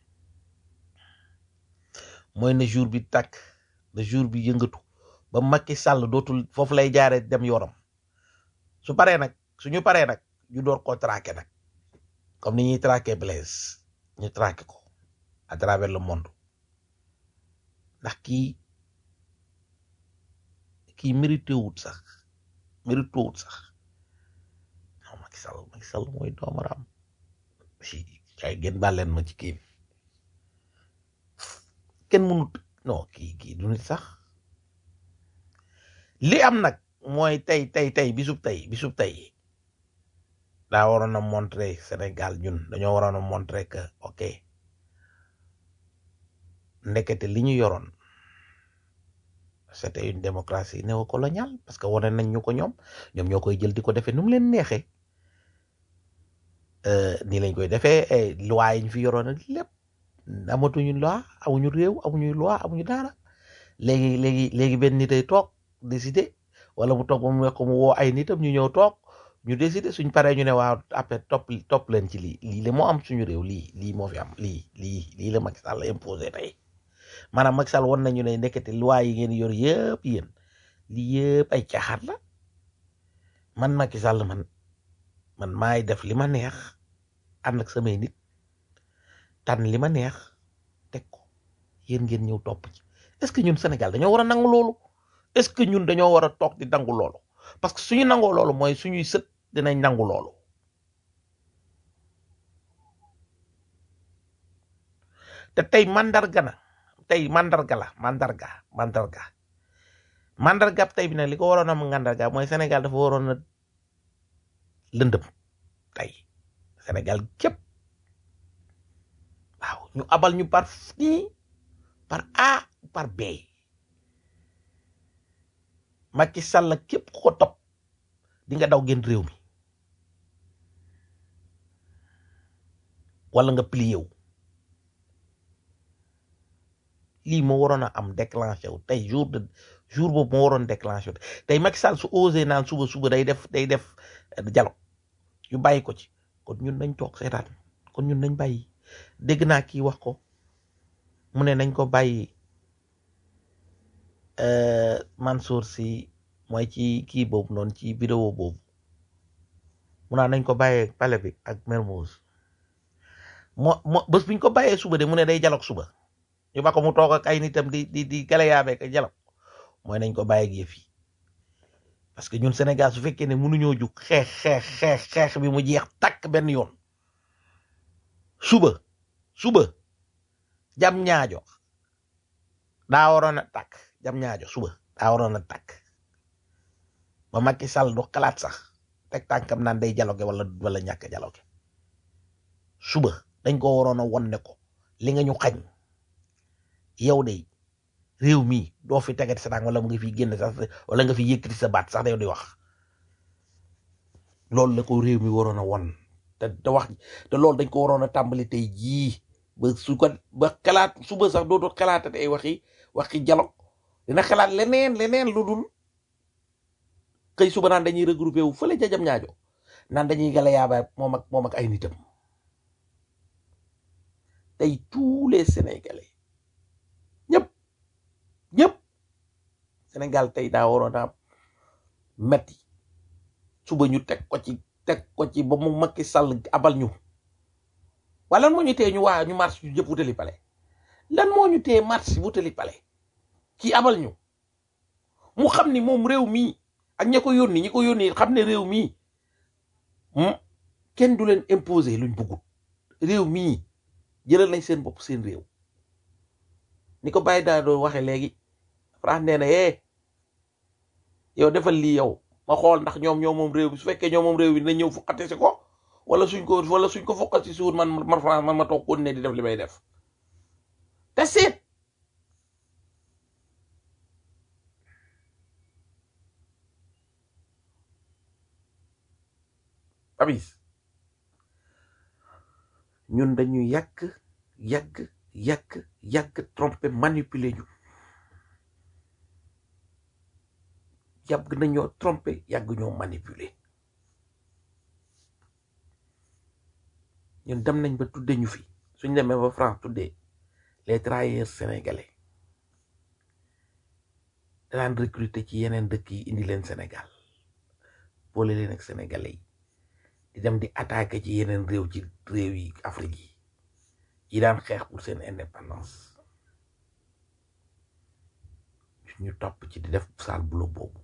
mooy ne jour bi tàkk ne jour bi yëngatu ba Macky Sall dootul foofu lay jaare dem yoonam su paree nag suñu paree nag ñu door ko traqué nag comme ni ñuy traqué Blaise ñu traqué ko à travers le monde ndax kii kii mérité wut sax mérité wut sax non Macky Sall Macky Sall mooy doomaram si kay gën bàlleen ma ci kii kenn mënut non kii kii du nit sax li am nag mooy tey tey tey bisub tey bisub tey daa waroon a montrer Sénégal ñun dañoo waroon a montrer que ok ndekete li ñu yoroon c'était une démocratie néocoloniale parce que wane nañ ñu ko ñoom ñoom ñoo koy jël di ko defee nu mu leen neexee nii lañ koy defee loi yi ñu fi yoroon ak lépp amatuñu loi amuñu réew amuñu loi amuñu dara léegi léegi léegi benn nit ay toog décider wala mu toog ba mu ko mu woo ay nitam ñu ñëw toog ñu décider suñ paree ñu ne waaw après topp topp leen ci lii lii la moo am suñu réew lii lii moo fi am lii lii lii la Macky Sall imposé tey maanaam Macky Sall won nañu ne nekkati loi yi ngeen yor yëpp yéen lii yëpp ay caaxaan la man Macky Sall man man maay def li ma neex ànd ak samay nit tànn li ma neex teg ko yéen ngeen ñëw topp ci est-ce que ñun Sénégal dañoo war a nangu loolu est-ce que ñun dañoo war a toog di nangu loolu parce que suñu nangoo loolu mooy suñuy sët dinañ nangu loolu te tey mandarga na tey mandarga la mandarga mandarga mandarga tey bi nag li ko waroon a mandarga mooy Sénégal dafa waroon a lëndëm tey Sénégal képp waaw ñu abal ñu par nii par A par B Macky Sall képp ku ko topp di nga daw génn réew mi wala nga plié wu lii moo waroon a am déclenché wu tey jour de jour boobu moo waroon déclenché wu tey Macky Sall su osé naan suba suba day def day def dialogue ñu bàyyi ko ci kon ñun nañ toog seetaan kon ñun nañ bàyyi dégg naa kii wax ko mu ne nañ ko bàyyi euh, Mansour si mooy ci kii boobu noonu ci vidéo boobu mu naa nañ ko bàyyee pale bi ak Mermoz moo moo bés biñ ko bàyyee suba de mu ne day dialogue suba ñu ba ko mu toog ak ay nitam di di di galayaabe ak dialogue mooy nañ ko bàyyi ak yëf yi parce que ñun Sénégal su fekkee ne mënuñoo jug xeex xeex xeex xeex bi mu jeex takk benn yoon suba suba jam ñaajo daa waroon a takk jam ñaajo suba daa waroon a takk ba Macky Sall du xalaat sax teg tànkam naan day dialogue wala wala ñàkk dialogue suba dañ ko waroon a won ne ko li nga ñu xañ yow de réew mi doo fi tegati sa tànk wala mu nga fi génn sax wala nga fi yëkkati sa baat sax yow di wax loolu la ko réew mi waroon a won te te wax te loolu dañ ko waroon a tàmbali tey jii ba su ko ba xalaat suba sax dootoo xalaatati ay waxi waxi dialogue dina xalaat leneen leneen lu dul xëy suba naan dañuy regroupé wu fële ca jam ñaajo naan dañuy gala yaaba moom ak moom ak ay nitam tey tous les sénégalais ñëpp ñëpp Sénégal tey daa waroon a metti suba ñu teg ko ci teg ko ci ba mu Macky Sall abal ñu wala lan moo ñu tee ñu waa ñu marche ñu jëpp wutali pale lan moo ñu tee marche wutali pale kii abal ñu mu xam ni moom réew mii ak ña ko yónni ñi ko yónni xam ne réew mii hmm, kenn du leen imposer luñ bëggut réew mii jëlal nañ seen bopp seen réew ni ko bàyyi daa doon waxe léegi France nee na eh yow defal lii yow ma xool ndax ñoom ñoo moom réew bi su fekkee ñoo moom réew bi dina ñëw fukkate si ko wala suñ ko wala suñ ko fuqat si suur man man France man ma toog kon ne di def li may def te seet abis ñun dañu yàgg yàgg yàgg yàgg trompé manipulé ñu yàgg nañoo trompé yàgg ñoo manipulé ñun dem nañ ba tudde ñu fi suñ demee ba France tuddee les travailleurs sénégalais daan recruter ci yeneen dëkk yi indi leen Sénégal boole leen ak sénégalais yi di dem di attaquer ci yeneen réew ci réew yi Afrique yi yi daan xeex pour seen indépendance ñu topp ci di def sale boulot boobu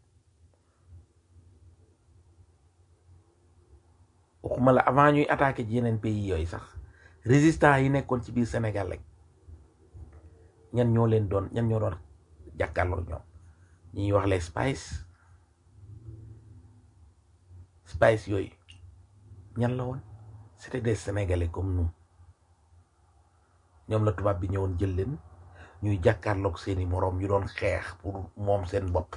waxuma la avant ñuy attaquer ci yeneen pays yooyu sax résistants yi nekkoon ci biir Sénégal rek ñan ñoo leen doon ñan ñoo doon jàkkaarloo ñoom ñi ñuy wax les spies spies yooyu ñan la woon c'était des sénégalais comme nous ñoom la tubaab bi ñëwoon jël leen ñuy jàkkaarloog seeni moroom ñu doon xeex pour moom seen bopp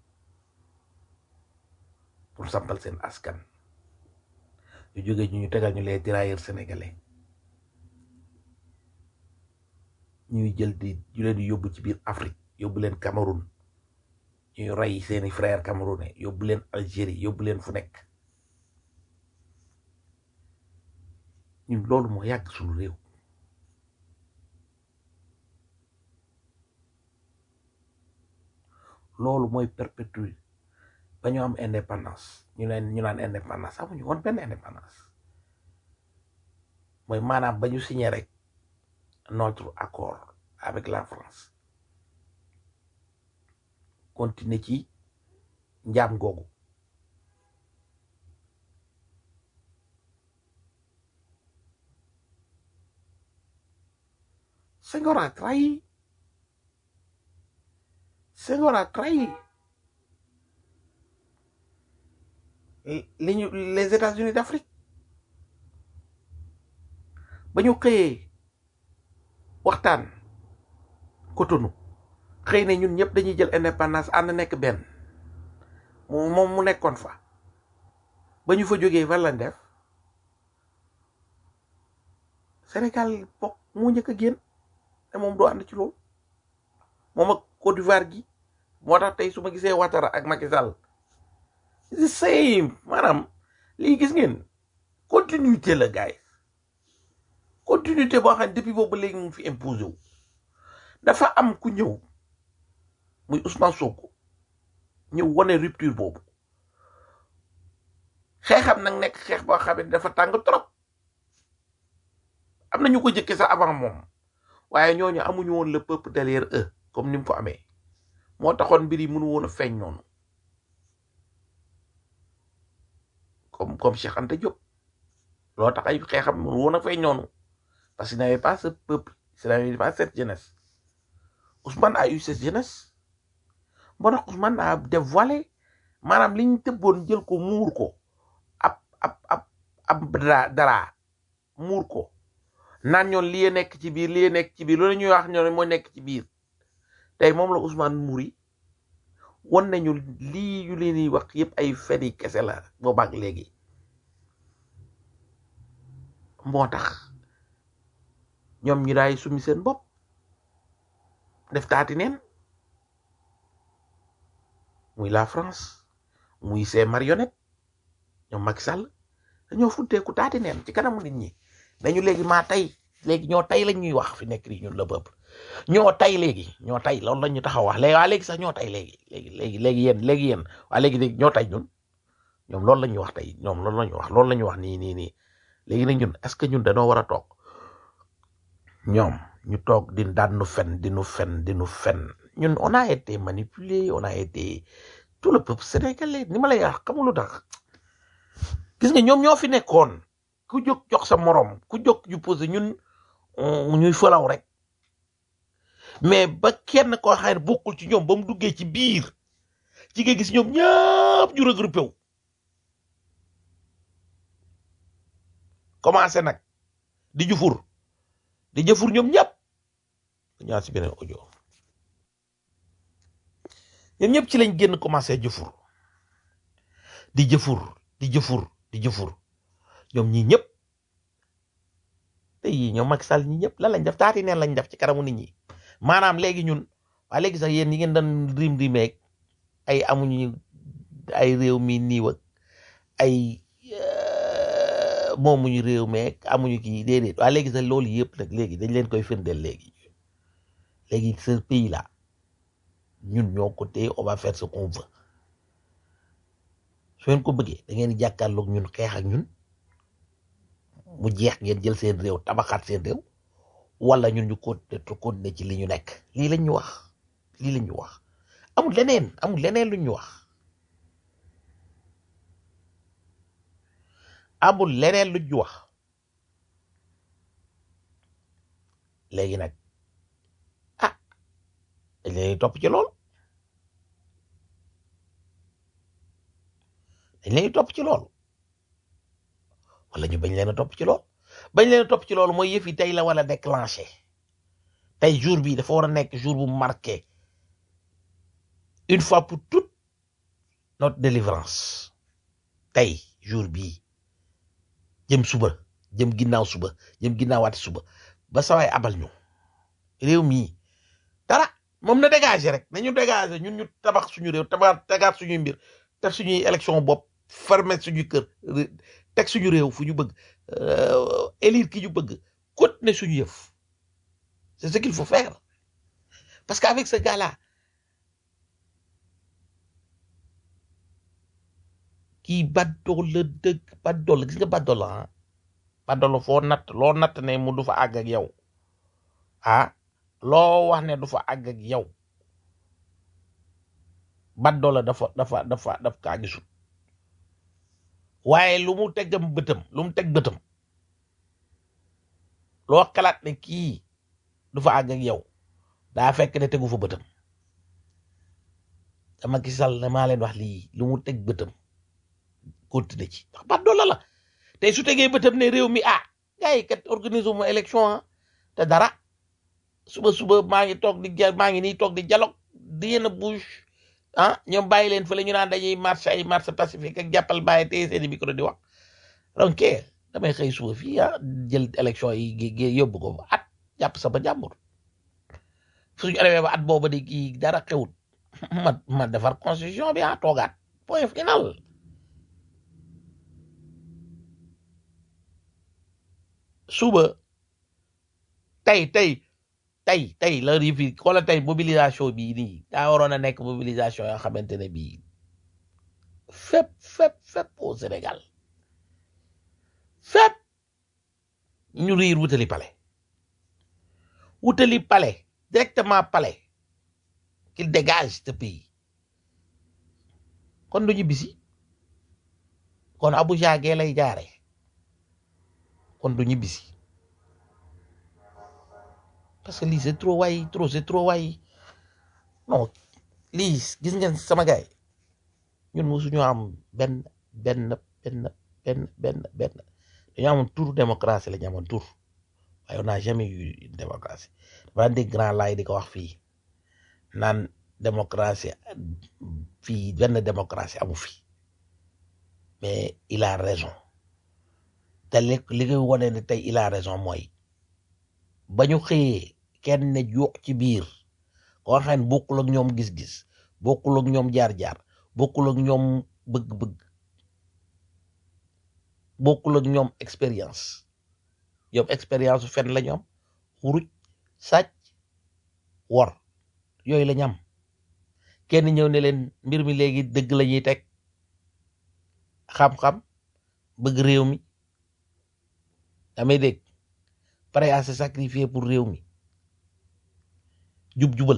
pour sampal seen askan ñu jógee ñu ñu tegal ñu les tirailleurs sénégalais ñuy jël di ñu leen di yóbbu ci biir Afrique yóbbu leen Cameroun ñuy rey seeni frère camerounais yóbbu leen Algérie yóbbu leen fu nekk ñun loolu moo yàgg suñu réew loolu mooy perpétuer ba ñu am indépendance ñu leen ñu naan indépendance amuñu woon benn indépendance mooy maanaam ba ñu signé rek notre accord avec la France continuer ci njaam googu Senghor a trahi Senghor a trahi li ñu les États-Unis d'Afrique ba ñu xëyee waxtaan Cotonou xëy na ñun ñëpp dañuy jël indépendance ànd nekk benn mu moom mu nekkoon fa ba ñu fa jógee fan lañ def Sénégal bokk moo njëkk a génn te moom doo ànd ci loolu moom ak Côte d'Ivoire gi moo tax tey su ma gisee Ouattara ak Macky Sall the same maanaam lii gis ngeen continuité la gars yi continuité boo xam ne depuis boobu ba léegi mu ngi fi imposé wu dafa am ku ñëw muy Ousmane Sonko ñëw wane rupture boobu xeexam nag nekk xeex boo xam ne dafa tàng trop am na ñu ko jëkkee sax avant moom waaye ñooñu amuñu woon le peuple derrière eux comme ni mu ko amee moo taxoon mbir yi mënu woon a feeñ noonu comme comme Cheikh Anta Diop loo tax ay xeexam mënu woon a feeñ noonu parce qu'il n'avait pas ce peuple il n'avait pas cette jeunesse Ousmane a eu cette jeunesse moo tax Ousmane a dévoilé maanaam li ñu tëbboon jël ko muur ko ab ab ab ab dara dara muur ko naan ñoon lii nekk ci biir lii nekk ci biir loolu ñuy wax ñoon moo nekk ci biir tey moom la Ousmane muri won nañu lii yu leen di wax yëpp ay feni kese la boobaak léegi moo tax ñoom ñu daay sumi seen bopp def taati neen muy la France muy ses marionnettes ñoom Macky Sall dañoo futteeku taati neen ci kanamu nit ñi dañu léegi maa tey léegi ñoo tey lañ ñuy wax fi nekk nii ñun le peuple ñoo tey léegi ñoo tey loolu la ñu taxaw wax léegi waa léegi sax ñoo tey léegi léegi léegi léegi yéen léegi yéen waa léegi léegi ñoo tey ñun ñoom loolu la ñuy wax tey ñoom loolu la ñuy wax loolu la ñuy wax nii nii nii léegi nag ñun est-ce que ñun dañoo war a toog ñoom ñu toog di daan nu fen di nu fen di nu fen ñun on a été manipulé on a été tout le peuple sénégalais ni ma lay wax xamul lu tax gis nga ñoom ñoo fi nekkoon ku jóg jox sa morom ku jóg yu posé ñun ñuy falaw rek mais ba kenn koo xam ne bokkul ci ñoom ba mu duggee ci biir ci nga gis ñoom ñëpp ñu regroupé wu commencé nag di jufur di jëfur ñoom ñëpp ñaar si beneen audio ñoom ñëpp ci lañ génn commencé jëfur di jëfur di jëfur di jëfur ñoom ñii ñëpp te yii ñoom Macky Sall ñi ñëpp lan lañ def taati neen lañ def ci kanamu nit ñi maanaam léegi ñun waa léegi sax yéen ñi ngeen doon rim rimeeg ay amuñu ay réew mi niiw ak ay moomuñu réew meeg amuñu kii déedéet waa léegi sax loolu yëpp nag léegi dañ leen koy firndeel léegi léegi ce pays là ñun ñoo ko téye on va faire ce qu'on veut su ngeen ko bëggee da ngeen di jàkkaarloog ñun xeex ak ñun mu jeex ngeen jël seen réew tabaxaat seen réew wala ñun ñu continuer continuer ci li ñu nekk lii lañ ñu wax lii lañ ñu wax amul leneen amul leneen luñ ñu wax amul leneen luñ ñu wax léegi nag ah dañ leen topp ci lool dañ leen topp ci lool wala ñu bañ leen a topp ci lool bañ leen a topp ci loolu mooy yëf yi tey la wala déclenché tey jour bi dafa war a nekk jour bu marqué une fois pour toute notre délivrance tey jour bii jëm suba jëm ginnaaw suba jëm ginnaawaati suba ba sawaay abal ñu réew mii dara moom na dégager rek nañu dégager ñun ñu tabax suñu réew tabax tegaat suñuy mbir teg suñuy élection bopp fermer suñu kër teg suñu réew fu ñu bëgg élire ki ñu bëgg continuer suñu yëf c'est ce qu'il faut faire parce qu'avec ce gars-là kii baddool la dëgg baddool la gis nga baddool la ah baddool la foo natt loo natt ne mu du fa àgg ak yow ah loo wax ne du fa àgg ak yow baddool la dafa dafa dafa daf kaa gisul waaye lu mu tegam bëtam lu mu teg bëtam loo xalaat ne kii du fa àgg ak yow daa fekk ne tegu fa bëtam dama gis sal ne maa leen wax lii lu mu teg bëtam continuer ci ndax bat doola la tey su tegee bëtam ne réew mi ah gars yi kat organise ma élection ah te dara suba suba maa ngi toog di ja maa ngi nii toog di dialogue di yéen a bouche ah ñoom bàyyi leen fële ñu naan dañuy marché ay marché pacifique ak jàppal bàyyi téye seeni micro di wax donc damay xëy suba fii ah jël élection yi gi gi yóbbu ko ba at jàpp sama jàmbur suñu demee ba at booba di kii dara xewut ma ma defar constitution bi ah toogaat point final suba tey tey tey tey la rifi wala tey mobilisation bii nii daa waroon a nekk mobilisation yoo xamante ne bii fépp fépp fépp au Sénégal fépp ñu riir wutali palais wutali palais directement palais qu'il dégage ce pays kon du ñu bisi kon Abuja gee lay jaare kon du ñu bisi parce que lii c'est trop waay trop c'est trop waay non lii gis ngeen sama gaay ñun mosuñu am benn benn benn benn benn benn dañu amoon tour démocratie la ñu amoon tour waaye on n'a jamais eu une démocratie dafa daan dégg grand laay di ko wax fii naan démocratie fii benn démocratie amu fi mais il a raison te li li koy wane ne tey il a raison mooy ba ñu xëyee kenn ne yuux ci biir koo xam ne bokkul ak ñoom gis-gis bokkul ak ñoom jaar-jaar bokkul ak ñoom bëgg-bëgg bokkul ak ñoom expérience ñoom expérience su fen la ñoom xuruj sàcc wor yooyu la ñam kenn ñëw ne leen mbir mi léegi dëgg la ñuy teg xam-xam bëgg réew mi damay dégg prêt à se sacrifier pour réew mi jub-jubal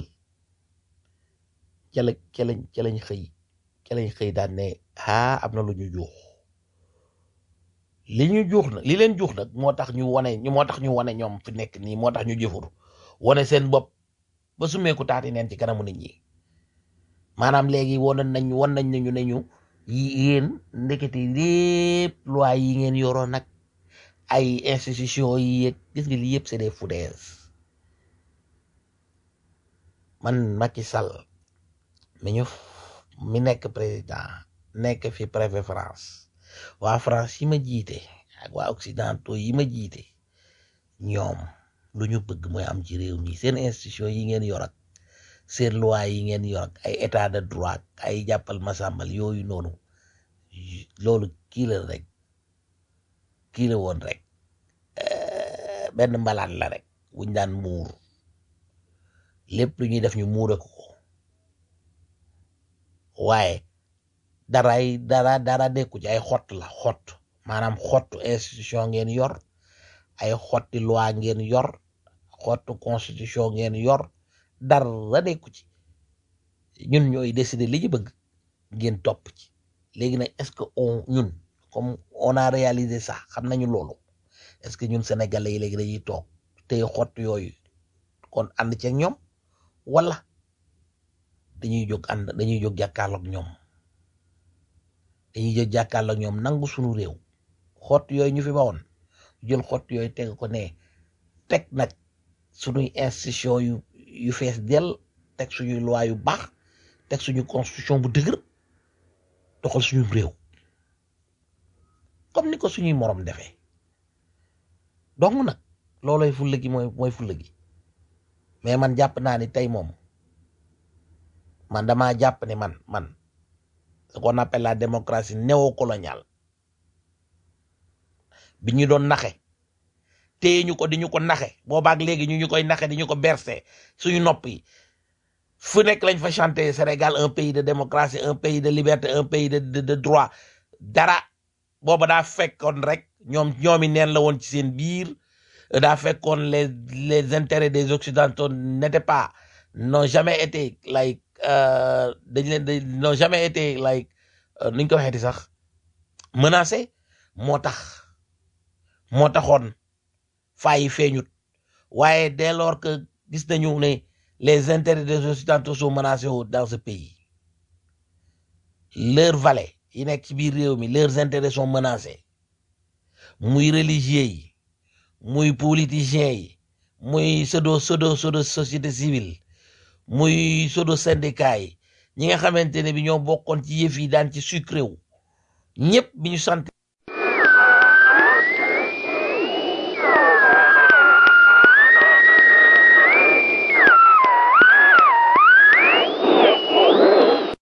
ca la ca lañ ca lañ xëy ca lañ xëy daan ne ah am na lu ñu juux li ñu juux nag li leen juux nag moo tax ñu wane ñu moo tax ñu wane ñoom fi nekk nii moo tax ñu jëfur wane seen bopp ba sumeeku taati neen ci kanamu nit ñi maanaam léegi woon nañ won nañ ne ñu ne ñu yéen ndekete lépp loi yi ngeen yoroon nag ay institution yi yëg gis nga li yëpp c'est des foutaises man Macky Sall mi ñu mi nekk président nekk fi préfet France waa France yi ma jiite ak waa occidentaux yi ma jiite ñoom lu ñu bëgg mooy am ci réew mi seen institution yi ngeen yor ak seen loi yi ngeen yor ak ay état de droit ay jàppal masàmbal yooyu noonu loolu kii la rek kii la woon rek benn mbalaan la rek wuñ daan muur lépp lu ñuy def ñu muure ko waaye daray dara dara nekku ci ay xott la xott maanaam xottu institution ngeen yor ay xotti loi ngeen yor xottu constitution ngeen yor dara nekku ci ñun ñooy décider li ñu bëgg ngeen topp ci léegi nag est-ce que on ñun comme on a réalisé ça xam nañu loolu est-ce que ñun sénégalais yi léegi dañuy toog tey xott yooyu kon ànd ci ak ñoom wala dañuy jóg ànd dañuy jóg jàkkaarloog ñoom dañuy jóg jàkkaarloog ñoom nangu suñu réew xott yooyu ñu fi bawoon jël xott yooyu teg ko ne teg nag suñuy institution yu yu fees dell teg suñuy loi yu baax teg suñu constitution bu dëgër doxal suñu réew comme ni ko suñuy morom defee donc nag looloy fulla gi mooy mooy fulla gi mais man jàpp naa ni tey moom man damaa jàpp ne man man ce qu'on appelle la démocratie néocoloniale bi ñu doon naxe téye ñu ko di ñu ko naxe boobaak léegi ñu ñu koy naxe di ñu ko berse suñu nopp yi fu nekk lañ fa chanter Sénégal un pays de démocratie un pays de liberté un pays de de, de droit dara booba daa fekkoon rek ñoom ñoomi neen la woon ci seen biir daa fekkoon les les intérêts des occidentaux n'étaient pas n'ont jamais été like euh, dañ leen dañ n'ont jamais été like euh, nuñ ko waxeeti sax menacé moo tax moo taxoon fayi feeñut waaye dès lors que gis nañu ne les intérêts des occidentaux sont menacés au- dans ce pays leurs valets yi nekk ci biir réew mi leurs intérêts sont menacés muy religieux yi muy politiciens yi muy pseudo pseudo pseudo société civile muy pseudo syndicat yi ñi nga xamante ne bi ñoo bokkoon ci yëf yi daan ci sucré wu ñëpp bi ñu sant